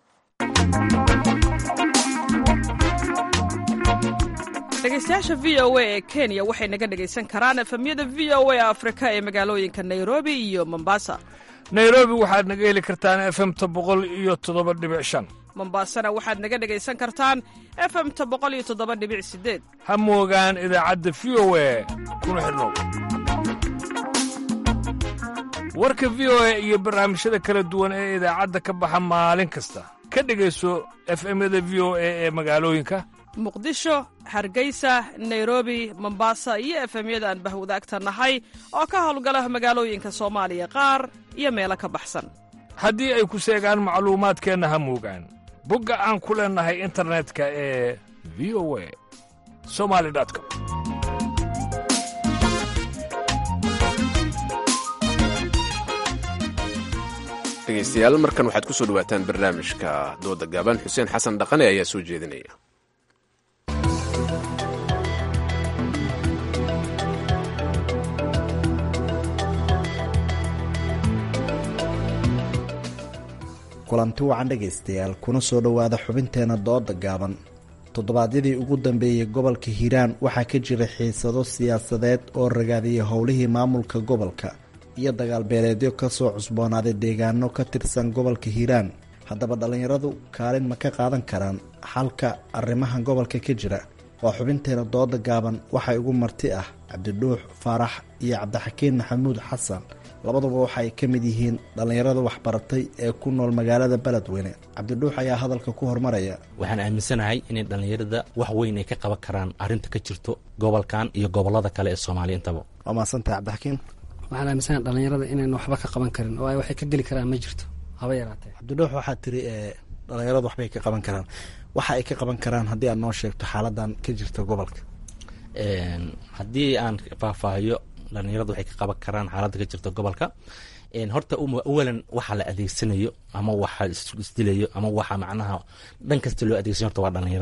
dhegeystayaasha v o a ee kenya waxay naga dhegaysan karaan efemyada v o a afrika ee magaalooyinka nairobi iyo mombasa nairobi waxaad naga heli kartaan efemta boqol iyo toddoba dhibic shan mombasana waxaad naga dhegaysan kartaan efemta boqol iyo toddoba dhibic sideed ha moogaan idaacadda v o a kuna xidhnow warka v o a iyo barnaamijyada kala duwan ee idaacadda ka baxa maalin kasta ka dhegayso efemyada v o a ee magaalooyinka muqdisho hargeysa nairobi mombasa iyo efemyada aan bahwadaagta nahay oo ka howlgala magaalooyinka soomaaliya qaar iyo meelo ka baxsan haddii ay ku seegaan macluumaadkeenna ha moogaan bogga aan ku leennahay internetka ee v o a somali com dhegaystayaal markan waxaad ku soo dhawaataan barnaamijka dooda gaaban xuseen xasan dhaqane ayaa soo jeedinaya kulanti wacan dhegaystayaal kuna soo dhowaada xubinteena dooda gaaban toddobaadyadii ugu dambeeyey gobolka hiiraan waxaa ka jira xiisado siyaasadeed oo ragaadiyay howlihii maamulka gobolka iyo dagaal beeleedyo kasoo cusboonaaday deegaano ka tirsan gobolka hiiraan haddaba dhallinyaradu kaalin ma ka qaadan karaan xalka arrimaha gobolka ka jira waa xubinteena dooda gaaban waxaa igu marti ah cabdidhuux faarax iyo cabdixakiin maxamuud xasan labaduba waxaay ka mid yihiin dhallinyarada waxbaratay ee ku nool magaalada beledweyne cabdidhuux ayaa hadalka ku hormaraya waxaan aaminsanahay inay dhallinyarada wax weyn ay ka qaban karaan arrinta ka jirto gobolkan iyo gobolada kale ee soomaaliya intaba waa mahadsantahay cabdixakiin waxaan aaminsanahay dhallinyarada inayna waxba ka qaban karin oo ay waxay ka geli karaan ma jirto haba yaraatee cabdidhuux waxaa tiri dhallinyaradu waxbay ka qaban karaan waxa ay ka qaban karaan haddii aad noo sheegto xaaladan ka jirta gobolka haddii aan faahfaahiyo dhalinyaradu waxay ka qaban karaan xaaladda ka jirta gobolka horta awalan waxa la adeegsanayo ama waxa isdilayo ama waxa macnaha dhan kasta loo adeegsanayo horta waa dhalinyarada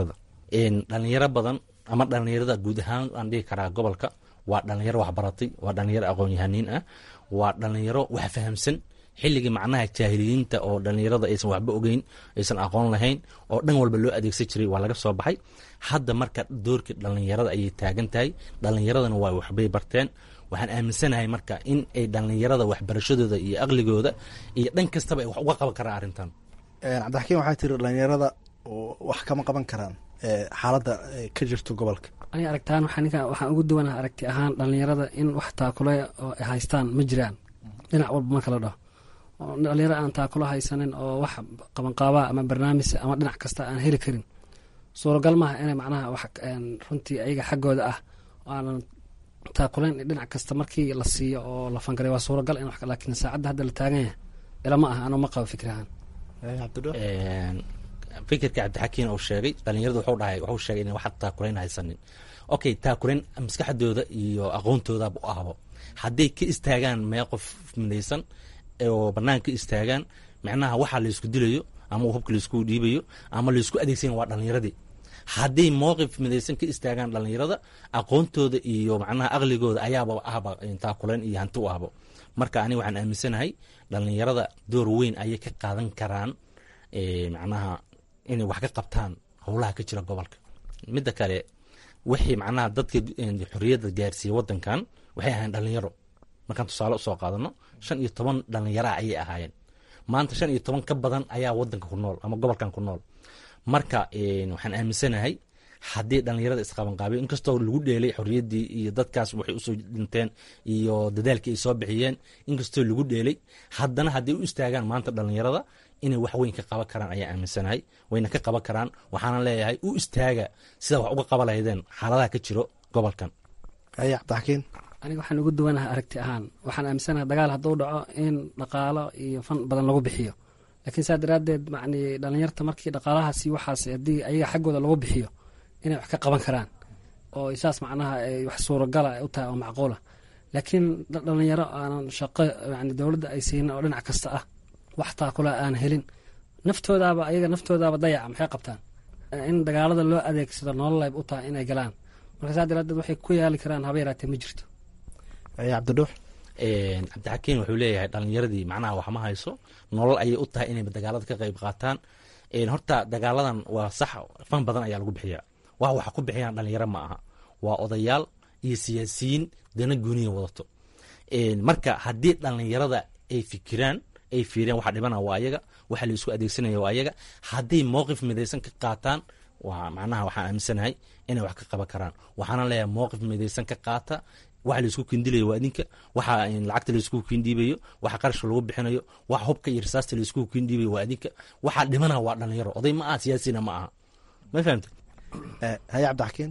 dhalinyaro badan ama dhalinyarada guud ahaan aan dhihi karaa gobolka waa dhalinyaro waxbaratay waa dhalinyaro aqoon-yahaniin ah waa dhalinyaro wax fahamsan xilligii macnaha jaahiliyiinta oo dhalinyarada aysan waxba ogeyn aysan aqoon lahayn oo dhan walba loo adeegsan jiray waa laga soo baxay hadda marka doorkii dhalinyarada ayay taagan tahay dhalinyaradana waa waxbay barteen waxaan aaminsanahay marka in ay dhalinyarada waxbarashadooda iyo aqligooda iyo dhan kastaba ay wax uga qaban karaan arrintan cabdixakiin waxaa tiri dhalinyarada wax kama qaban karaan xaaladda ka jirto gobolka aniga aragtaan waxaa ninka waxaan ugu duwanaha aragti ahaan dhalinyarada in wax taakule oo ay haystaan ma jiraan dhinac walba marka la dhaho dhalinyaro aan taakulo haysanin oo wax qabanqaabaa ama barnaamij ama dhinac kasta aan heli karin suuragal maaha inay macnaha wax runtii ayaga xaggooda ah aanan taakulayn dhinac kasta markii la siiyo oo la fangaray waa suuragal in laakiin saacadda hadda la taagan yahay ilama aha anuu ma qabo fikri ahaan fikirka cabdixakiin uu sheegay dhalinyaradu wuxuu dhahay wuxuu sheegay in wax taakulayn haysanin okay taakulayn maskaxdooda iyo aqoontoodabu ahbo hadday ka istaagaan mee qof midaysan oo bannaan ka istaagaan macnaha waxaa laysku dilayo ama hubka laysku dhiibayo ama laysku adeegsan waa dhalinyaradii hadday mowqif midaysan ka istaagaan dhalinyarada aqoontooda iyo macnaha aqligooda ayaaba ahba taakulayn iyo hanti u ahbo marka aniga waxaan aaminsanahay dhalinyarada door weyn ayay ka qaadan karaan macnaha inay wax ka qabtaan howlaha ka jira gobolka midda kale wixii macnaha dadka xorriyadda gaarsiiyey wadankan waxay ahayn dhalinyaro markaan tusaale usoo qaadano shan iyo toban dhalinyaraa ayay ahaayeen maanta shan iyo toban ka badan ayaa wadanka ku nool ama gobolkan ku nool marka waxaan aaminsanahay haddii dhalinyarada isqabanqaabiyo inkastoo lagu dheelay xorriyaddii iyo dadkaas waxay usoo dhinteen iyo dadaalkii ay soo bixiyeen inkastoo lagu dheelay haddana hadday u istaagaan maanta dhalinyarada inay wax weyn ka qaban karaan ayaa aaminsanahay wayna ka qaban karaan waxaana leeyahay u istaaga sida wax uga qaba lahaydeen xaaladaha ka jiro gobolkan aya cabdixakiin aniga waxaan ugu duwanaha aragti ahaan waxaan aaminsanaha dagaal hadduu dhaco in dhaqaalo iyo fan badan lagu bixiyo laakiin saa daraaddeed macni dhalinyarta markii dhaqaalahaasi waxaas haddii ayaga xaggooda lagu bixiyo inay wax ka qaban karaan oo saas macnaha wax suuragala u tahay oo macquula laakiin dhalinyaro aanan shaqo yani dowladda ay siinin oo dhinac kasta ah wax taakula aan helin naftoodaaba ayaga naftoodaaba dayaca maxay qabtaan in dagaalada loo adeegsado nololayb u tahay inay galaan marka saa daraadeed waxay ku yaali karaan haba yaraatee ma jirto cabdidhuux cabdixakiin wuxuu leeyahay dhalinyaradii macnaha wax ma hayso nolol ayay u tahay inay dagaalada ka qayb qaataan horta dagaaladan waa sax fan badan ayaa lagu bixiya wax waxa ku bixiyaan dhalinyaro ma aha waa odayaal iyo siyaasiyiin dana gooniya wadato marka haddii dhalinyarada ay fikiraan ay fiiriyaan waxa dhibana waa ayaga waxa la isku adeegsanaya waa ayaga hadday mowqif midaysan ka qaataan waa macnaha waxaan aaminsanahay inay wax ka qaban karaan waxaana leeyahay mowqif midaysan ka qaata waxa laisku kindilayo waa idinka waxa lacagta laisku kindhiibayo waxa qarashka lagu bixinayo waxa hubka iyo risaasta laisku kindhiibayo waa idinka waxa dhimana waa dhalinyaro oday ma aha siyaasina ma aha ma fahamte haye cabdixakiin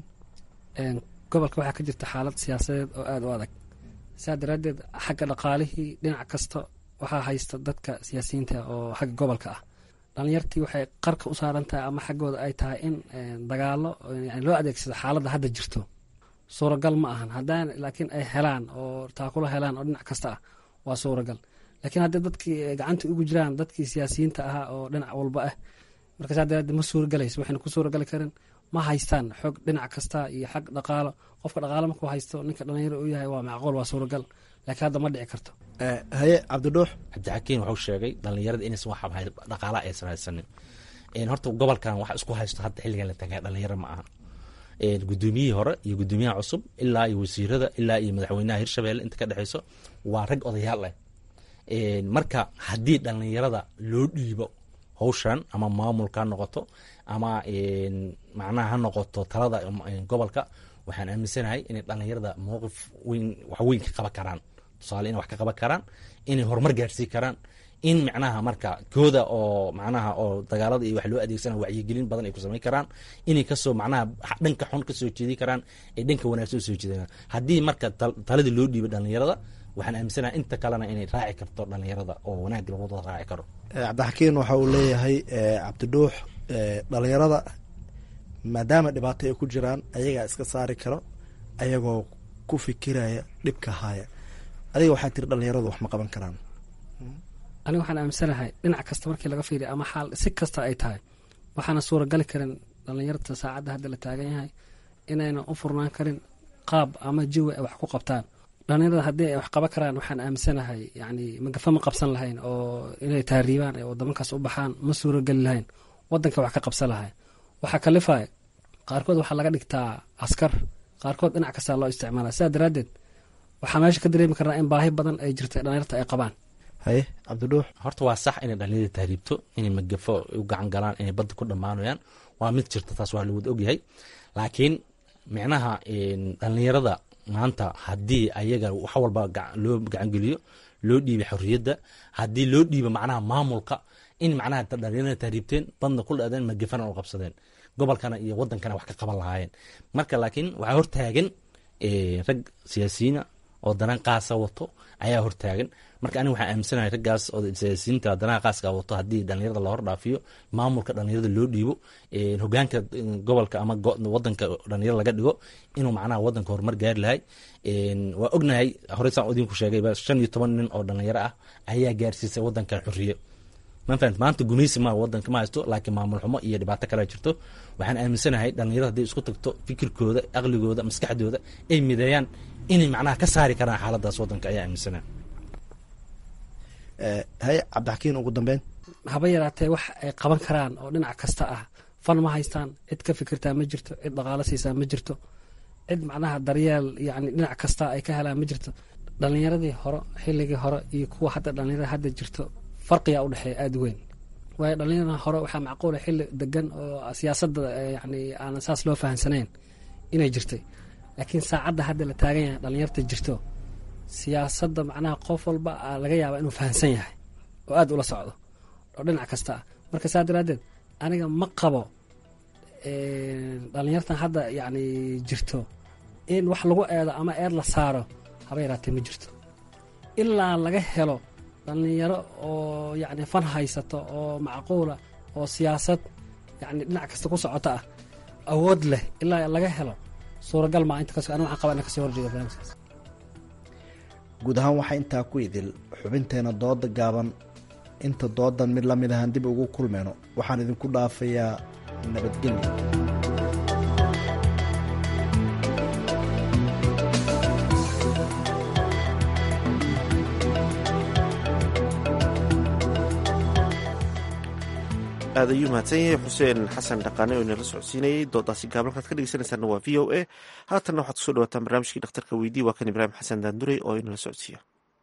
gobolka waxaa ka jirta xaalad siyaasadeed oo aada u adag saa daraaddeed xagga dhaqaalihii dhinac kasta waxaa haysta dadka siyaasiyiinta oo xagga gobolka ah dhalinyartii waxay qarka u saaran tahay ama xaggooda ay tahay in dagaalo loo adeegsado xaaladda hadda jirto suuragal ma ahan haddaan laakiin ay helaan oo taakulo helaan oo dhinac kasta ah waa suuragal laakiin haddii dadkii gacanta ugu jiraan dadkii siyaasiyiinta ahaa oo dhinac walba ah marka saa daraaddeed ma suuragalayso waxayna ku suuragali karin ma haystaan xoog dhinac kasta iyo xag dhaqaalo qofka dhaqaalo markuu haysto ninka dhalinyaro uu yahay waa macquul waa suuragal laakiin hadda ma dhici karto haye cabdidhuux cabdixakiin wuxuu sheegay dhalinyarada inaysan wax dhaqaala aysan haysanin horta gobolkan wax isku haysto hadda xilligan la tagaa dhalinyaro ma aha gudoomiyihii hore iyo gudoomiyaha cusub ilaa iyo wasiirada ilaa iyo madaxweynaha hirshabelle inta ka dhexeyso waa rag odayaal ah marka haddii dhalinyarada loo dhiibo hawshan ama maamulka ha noqoto ama macnaha ha noqoto talada gobolka waxaan aaminsanahay inay dhalinyarada mowqif weyn wax weyn ka qaban karaan tusaale inay wax ka qaban karaan inay horumar gaarsiin karaan in macnaha marka kooda oo macnaha oo dagaalada iyo wax loo adeegsana wacyigelin badan ay ku samayn karaan inay kasoo macnaha dhanka xun kasoo jeedi karaan ay dhanka wanaagsan usoo jeedaan haddii marka taladii loo dhiibo dhalinyarada waxaan aaminsanaha inta kalena inay raaci karto dhalinyarada oo wanaag lagu wada raaci karo cabdixakiin waxa uu leeyahay cabdidhuux dhalinyarada maadaama dhibaato ay ku jiraan ayagaa iska saari karo ayagoo ku fikiraya dhibka haya adiga waxaa tiri dhalinyaradu wax ma qaban karaan aniga waxaan aaminsanahay dhinac kasta markii laga fiiriya ama xaal si kasta ay tahay waxaana suuragali karin dhallinyarta saacadda hadda la taagan yahay inaynan u furnaan karin qaab ama jawi ay wax ku qabtaan dhallinyarada haddii ay wax qaban karaan waxaan aaminsanahay yani magafa ma qabsan lahayn oo inay taariibaan ee wadamankaas u baxaan ma suurogeli lahayn wadanka wax ka qabsan lahayn waxaa kalifaya qaarkood waxaa laga dhigtaa askar qaarkood dhinac kastaa loo isticmaala sidaa daraaddeed waxaa meesha ka dareemi karnaa in baahi badan ay jirta dhalinyarta ay qabaan haye cabdidhuux horta waa sax inay dhalinyarada tahriibto inay magafo u gacan galaan inay badda ku dhammaanayaan waa mid jirta taas waa lawada ogyahay laakiin micnaha dhalinyarada maanta haddii ayaga wax walba loo gacangeliyo loo dhiibay xorriyadda haddii loo dhiibo macnaha maamulka in macnaha dhalinyarada tahriibteen badna ku dhaadeen magafana u qabsadeen gobolkana iyo wadankana wax ka qaban lahaayeen marka laakiin waxaa hortaagan rag siyaasiyiina oo danaan qaasa wato ayaa hortaagan marka aniga waxaan aaminsanahay raggaas oo siyaasiyiinta danaha qaaska wato haddii dhalinyarada la hordhaafiyo maamulka dhalinyarada loo dhiibo hogaanka gobolka ama wadanka dhalinyarada laga dhigo inuu macnaha wadanka horumar gaari lahay waa ognahay horey saan idinku sheegay shan iyo toban nin oo dhalinyaro ah ayaa gaarsiisay wadankan xorriye mafahant maanta gumaysi ma wadanka ma haysto laakiin maamul xumo iyo dhibaato kale jirto waxaan aaminsanahay dhalinyarada hadday isku tagto fikirkooda aqligooda maskaxdooda ay mideeyaan inay macnaha ka saari karaan xaaladaas wadanka ayaa aaminsanahay haye cabdixakiin ugu dambeyn haba yaraatee wax ay qaban karaan oo dhinac kasta ah fan ma haystaan cid ka fikirtaa ma jirto cid dhaqaalo siisaa ma jirto cid macnaha daryeel yani dhinac kasta ay ka helaan ma jirto dhalinyaradii hore xilligii hore iyo kuwa hadda dhalinyarada hadda jirto farqiyaa udhexeeya aada weyn waayo dhalinyarada hore waxaa macquula xilli degan oo siyaasadda yani aanan saas loo fahamsanayn inay jirtay laakiin saacadda hadda la taagan yahay dhalinyarta jirto siyaasadda macnaha qof walba laga yaaba inuu fahamsan yahay oo aada ula socdo oo dhinac kasta ah marka saa daraaddeed aniga ma qabo dhalinyartan hadda yani jirto in wax lagu eedo ama eed la saaro haba yaraatee ma jirto ilaa laga helo dhalinyaro oo yani fan haysato oo macquula oo siyaasad yani dhinac kasta ku socota ah awood leh ilaa laga helo suuragal maa inta kas aniga waxaan qabaa ina kasoo horjeeda barnaamijkaas guud ahaan waxaa intaa ku idil xubinteena dooda gaaban inta doodan mid lamid ahaan dib ugu kulmeyno waxaan idinku dhaafayaa nabadgelyo aad ayuu mahadsan yahay xuseen xasan dhaqaane oo inala socodsiinayay doodaasi gaaban halkaad ka dhegeysanaysaana waa v o a haatanna waxaad kusoo dhawaataan barnaamijkii dhakhtarka weydii waa kan ibraahim xasan daandurey oo inala socodsiiya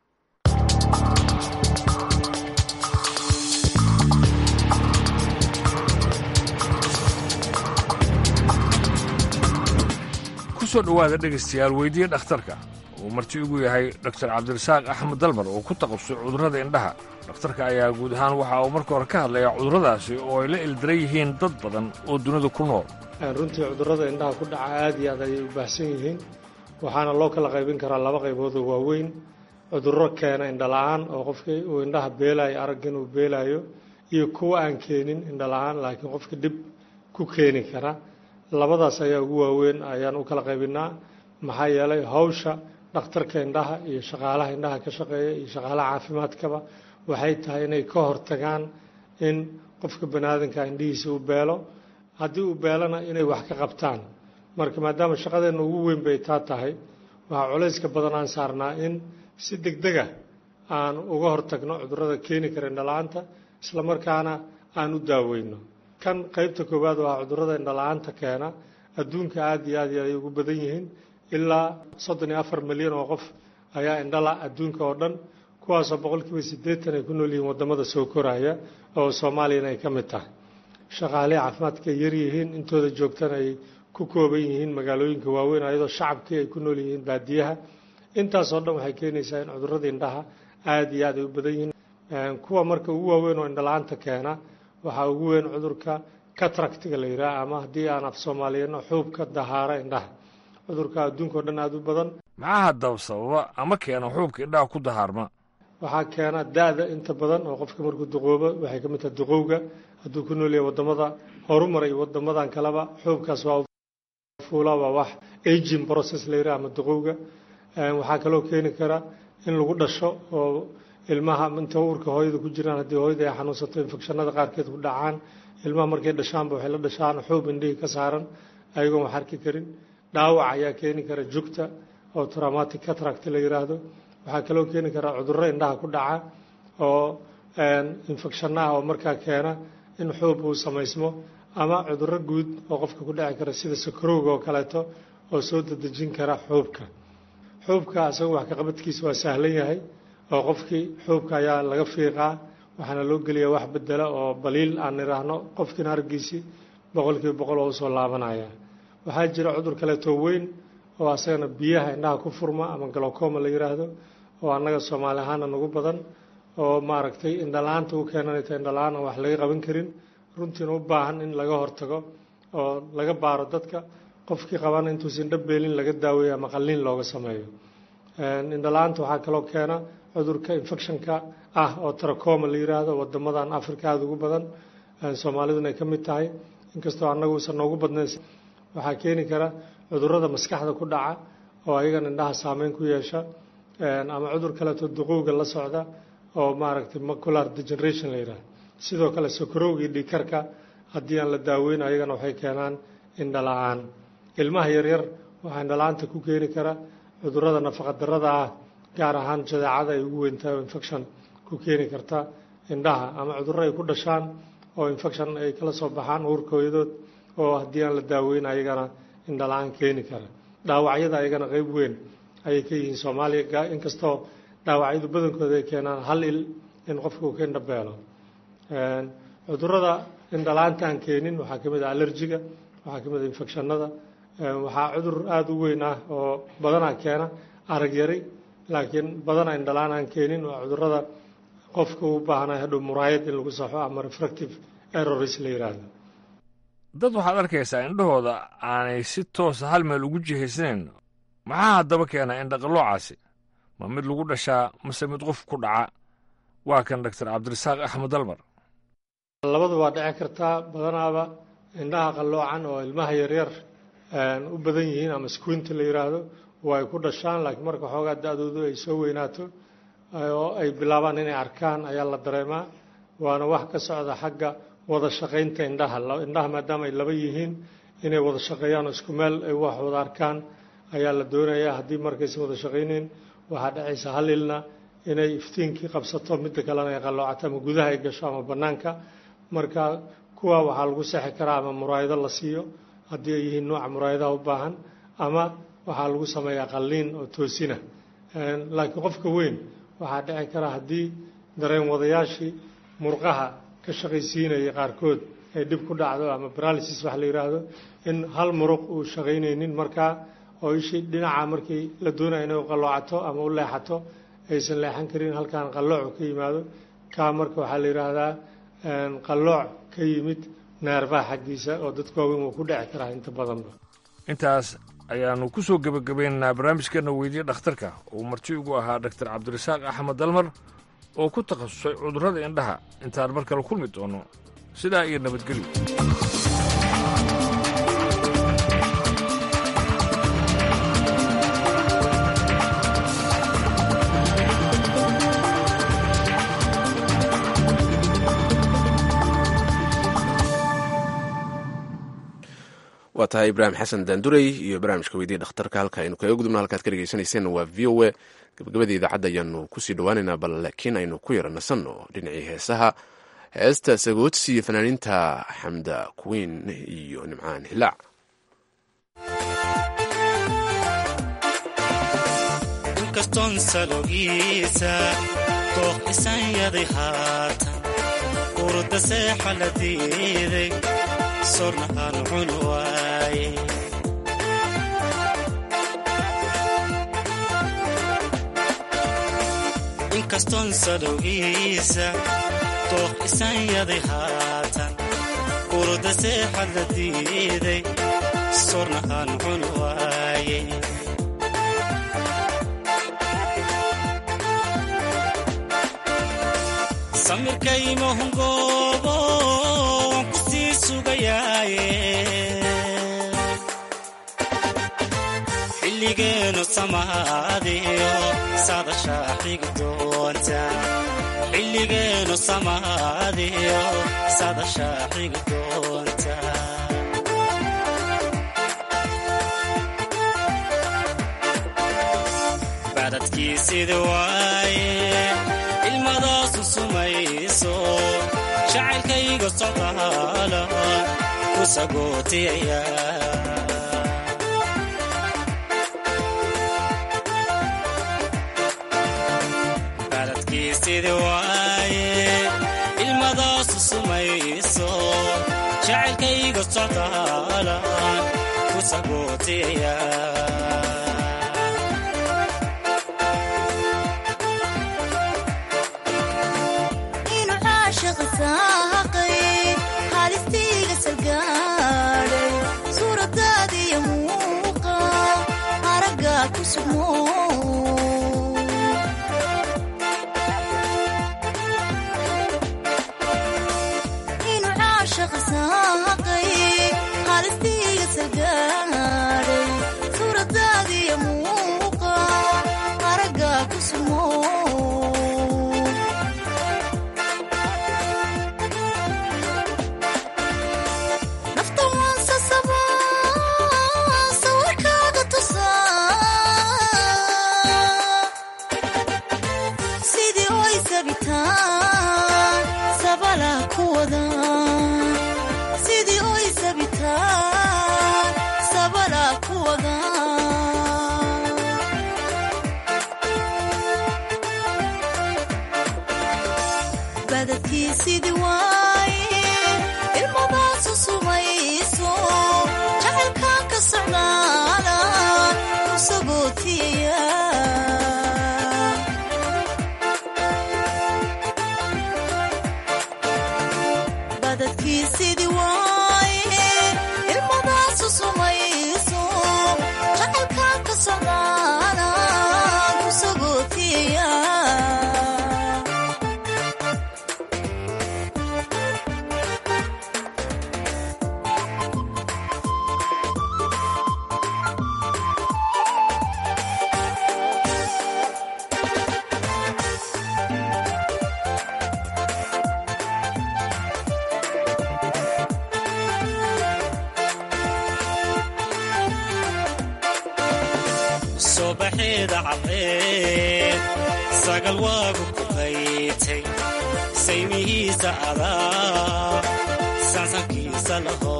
kusoo dhowaada dhegaystayaal weydiiye dhakhtarka uu marti ugu yahay dr cabdirasaaq axmed dalmar oo ku taqabsay cudurrada indhaha dhakhtarka ayaa guud ahaan waxa uu marka hore ka hadlayaa cudurradaasi oo ay la ildaran yihiin dad badan oo dunida ku nool runtii cudurrada indhaha ku dhaca aad iyo aad ayay u baahsan yihiin waxaana loo kala qaybin karaa laba qaybood oo waaweyn cudurro keena indhala-aan oo qofkii uu indhaha beelaayo aragga inuu beelaayo iyo kuwa aan keenin indhala-aan laakiin qofka dhib ku keeni kara labadaas ayaa ugu waaweyn ayaan u kala qaybinaa maxaa yeelay hawsha dhakhtarka indhaha iyo shaqaalaha indhaha ka shaqeeya iyo shaqaalaha caafimaadkaba waxay tahay inay ka hortagaan in qofka baniaadanka indhihiisa u beelo haddii uu beelona inay wax ka qabtaan marka maadaama shaqadeenna ugu weyn bay taa tahay waxaa culayska badan aan saarnaa in si degdega aan uga hortagno cudurrada keeni kara indhala-aanta islamarkaana aan u daaweyno kan qaybta koowaad waa cudurrada indhala-aanta keena adduunka aada iyo aad iyo ay ugu badan yihiin ilaa soddon iyo afar milyan oo qof ayaa indhala adduunka oo dhan kuwaasoo boqolkiiba siddeetan ay ku nool yihiin waddamada soo koraya oo soomaaliyana ay ka mid tahay shaqaalihii caafimaadka ay yar yihiin intooda joogtana ay ku kooban yihiin magaalooyinka waaweyn ayadoo shacabkii ay ku nool yihiin baadiyaha intaasoo dhan waxay keenaysaa in cudurrada indhaha aada iyo aad ay u badan yihiin kuwa marka ugu waaweyn oo indhala-aanta keena waxaa ugu weyn cudurka catractiga la yidhaha ama haddii aan af soomaaliyano xuubka dahaara indhaha cudurka adduunka oo dhan aada u badan maxaa haddaba sababa ama keena xuubka indhaha ku dahaarma waxaa keena da-da inta badan oo qofka markuu duqoobo waxay ka mid tahay duqowga hadduu ku nool yahay waddamada horumar iyo waddamadan kaleba xuubkaas waa fuula waa wax aging process la yidhaha ama duqowga waxaa kaloo keeni kara in lagu dhasho oo ilmaha inta uurka hooyada ku jiraan haddii hooyada ay xanuunsato infekshanada qaarkeed ku dhacaan ilmaha markay dhashaanba waxay la dhashaan xuub indhihii ka saaran ayagoon wax arki karin dhaawac ayaa keeni kara jugta oo traumatic cataract la yiraahdo waxaa kaloo keeni kara cudurro indhaha ku dhaca oo infekshanno ah oo markaa keena in xuub uu samaysmo ama cudurro guud oo qofka ku dhici kara sida sakarowga oo kaleeto oo soo dadejin kara xuubka xuubka asaga wax ka qabadkiisa waa sahlan yahay oo qofkii xuubka ayaa laga fiiqaa waxaana loo geliyaa wax bedela oo baliil aan niraahno qofkiina argiisii boqolkiiba boqol oo usoo laabanaya waxaa jira cudur kaleeto weyn oo asagana biyaha indhaha ku furma ama galocoma la yiraahdo oo annaga soomaali ahaana nagu badan oo maaragtay indhala-aanta u keenanayta indhala-aan aan wax laga qaban karin runtiina u baahan in laga hortago oo laga baaro dadka qofkii qabana intuusan dhabeelin laga daaweeyo ama qalliin looga sameeyo indhala-aanta waxaa kaloo keena cudurka infectionka ah oo tracoma la yiraahdo wadamadan africa aada ugu badan soomaaliduna ay ka mid tahay inkastoo annagu usan noogu badnayn waxaa keeni kara cudurrada maskaxda ku dhaca oo ayagan indhaha saameyn ku yeesha ama cudur kaleeto duqowga la socda oo maaragtay macular degeneration la yidhahdo sidoo kale sokorowgii dhiikarka haddii aan la daaweyn ayagana waxay keenaan indhala-aan ilmaha yaryar waxaa indhala-aanta ku keeni kara cudurrada nafaqadarrada ah gaar ahaan jadeecada ay ugu weyntahay oo infection ku keeni karta indhaha ama cudurro ay ku dhashaan oo infection ay kala soo baxaan uurka hooyadood oo haddii aan la daaweyn ayagana indhala-aan keeni kara dhaawacyada ayagana qeyb weyn ayay ka yihiin soomaaliya inkastoo dhaawacyadu badankooda ay keenaan hal il in qofka uu ka indhabeelo cudurrada indhala-aanta aan keenin waxaa ka mid ah allergiga waxaa ka mid ah infectionada waxaa cudur aada u weyn ah oo badanaa keena arag yari laakiin badanaa indhala-aan aan keenin waa cudurrada qofka u baahnay hadhow muraayad in lagu saxo ama refractive errors la yidhaahdo dad waxaad arkaysaa indhahooda aanay si toosa hal meel ugu jihaysnayn maxaa haddaba keena indhaqalloocaasi ma mid lagu dhashaa mase mid qof ku dhaca waa kan doctor cabdirasaaq axmed dalmar labadu waa dhici kartaa badanaaba indhaha qalloocan oo ilmaha yaryar u badan yihiin ama squinta la yidhaahdo waa ay ku dhashaan laakiin marka xoogaa da-doodu ay soo weynaato oo ay bilaabaan inay arkaan ayaa la dareemaa waana wax ka socda xagga wada shaqaynta indhaha indhaha maadaama ay laba yihiin inay wada shaqeeyaan oo isku meel ay wax wada arkaan ayaa la doonayaa haddii markaysan wada shaqayneyn waxaa dhacaysa hal ilna inay iftiinkii qabsato midda kalena ay qalloocato ama gudaha ay gasho ama bannaanka marka kuwa waxaa lagu seexi karaa ama muraayado la siiyo haddii ay yihiin nooca muraayadaha u baahan ama waxaa lagu sameeyaa qalliin oo toosina laakiin qofka weyn waxaa dhici kara haddii dareen wadayaashii murqaha ka shaqaysiinaya qaarkood ay dhib ku dhacdo ama paralysis wax la yidhaahdo in hal muruq uu shaqaynaynin markaa oo ishii dhinaca markii la doonaya inay u qalloocato ama u leexato aysan leexan karin halkaan qalloocu ka yimaado kaa marka waxaa la yidhaahdaa qallooc ka yimid neerfaha xaggiisa oo dadka waaweyn wuu ku dhici karaa inta badanba intaas ayaannu ku soo gebagabaynaynaa barnaamijkeenna weydiye dhakhtarka uu marti ugu ahaa doctor cabdirasaaq axmed dalmar oo ku takhasusay cudurrada indhaha intaan mar kale kulmi doono sidaa iyo nabadgelyo waa tahay ibraahim xasan daandurey iyo barnaamijka weydiye dhakhtarka halka aynu kaga gudubno halkaad ka dhegeysaneyseen waa v o e gabagabadii idaacadda ayaanu kusii dhawaaneynaa bal laakiin aynu ku yara nasanno dhinacii heesaha heesta sagoodsi iyo fanaaniinta xamda kuwiin iyo nimcaan hilaac inkastoon salogiisa dooq isanyaday haatan urda seexa la diiday sorna aan cun waaye inkastoon sadowgiisa dooq isanyaday haatan urda seexa la diiday sorna aan cun waaye samirkaymahungoobo waan ku sii sugayaaye xilligeenu samaadiyo saadashaa xigi doonta doonta xilligeenu samaadiyo sadasha xigi doonta badadkiisida waaye ilmadaasu sumayso jacaylkayga socdaala ku sagootiyaya badadkiisida waaye ilmadaasu sumayso jacaylkayga socdaala ku sagootiyaya inuu caashiqa saaqay haalistiiga salgaadhay suuradaadiyo muuqa aragga ku sugmo inuu caashiqa saaqay haalistiiga salgaadhay suuradaadiyo muuqa aragga ku sugmo nafta waan sasabaa sawirkaaga tusaa sidii oy sabitaan sabala ku wada sidii oy sabitaan sabala ku wada badadkii sidii waaye ilmadaasu sumayso jacaylkaan ka socdaala ku sagootiyaya badadkii sidii waaye ilmadaasu sumayso jacaylkaan ka socdaala ku sagootiyaya subaxeeda cadceed sagal waagu ku qaytay saymihiisa adaa sansankiisa laho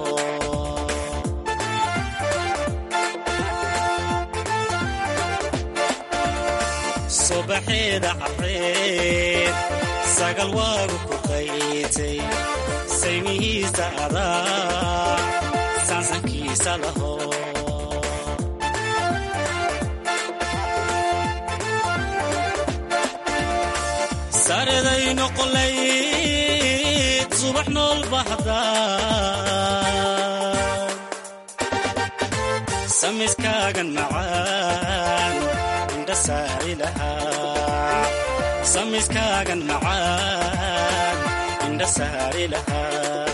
subaxeeda cadceed sagal waagu ku qaytay saymihiisa adaa sansankiisa laho sareday noqolayd subax nool bahda samiskaagan macaan indha saari lahaa samiskaagan macaan indha saari lahaa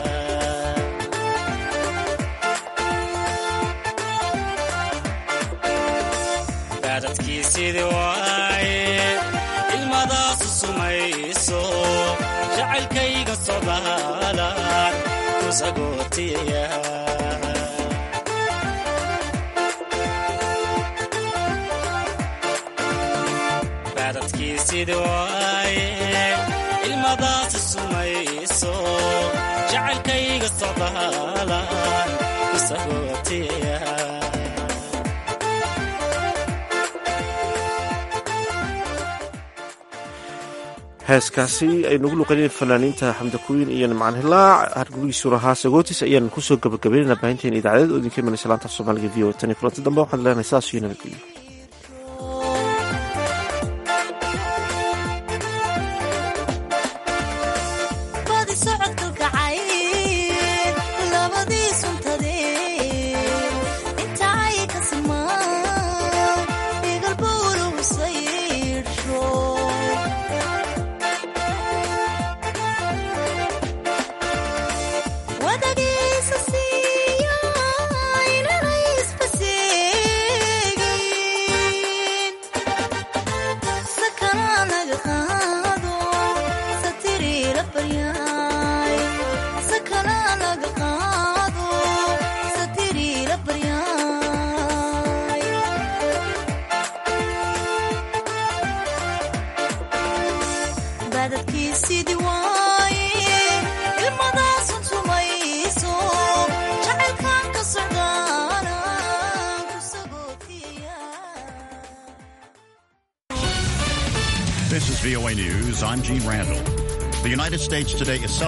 baadadkiisidii waaye ilmadaasu sumayso jacaylkayga socdaalaan ku sagootiyaya baadadkiisidii waaye ilmadaasu sumayso jacaylkayga socdaalaan ku sagootiyaya heeskaasi aynugu luqaneen fanaaniinta xamdakuwiin iyo nimcaan hilaac hargurigiisu lahaa sagootis ayaan kusoo gabagabeynana baahinteena idaacadeed oo idinka imanaysa laanta af soomaaliga v o tan iyo kulanti dambe waxaad leenahay saas iyo nabadgelyo badi socodka kacay labadii suntadee inta ay ka simaan igalbowlugu saydhsho wadagiisa siiya inanay isbaseegin VOA News, I'm Gene Randall. The United States today is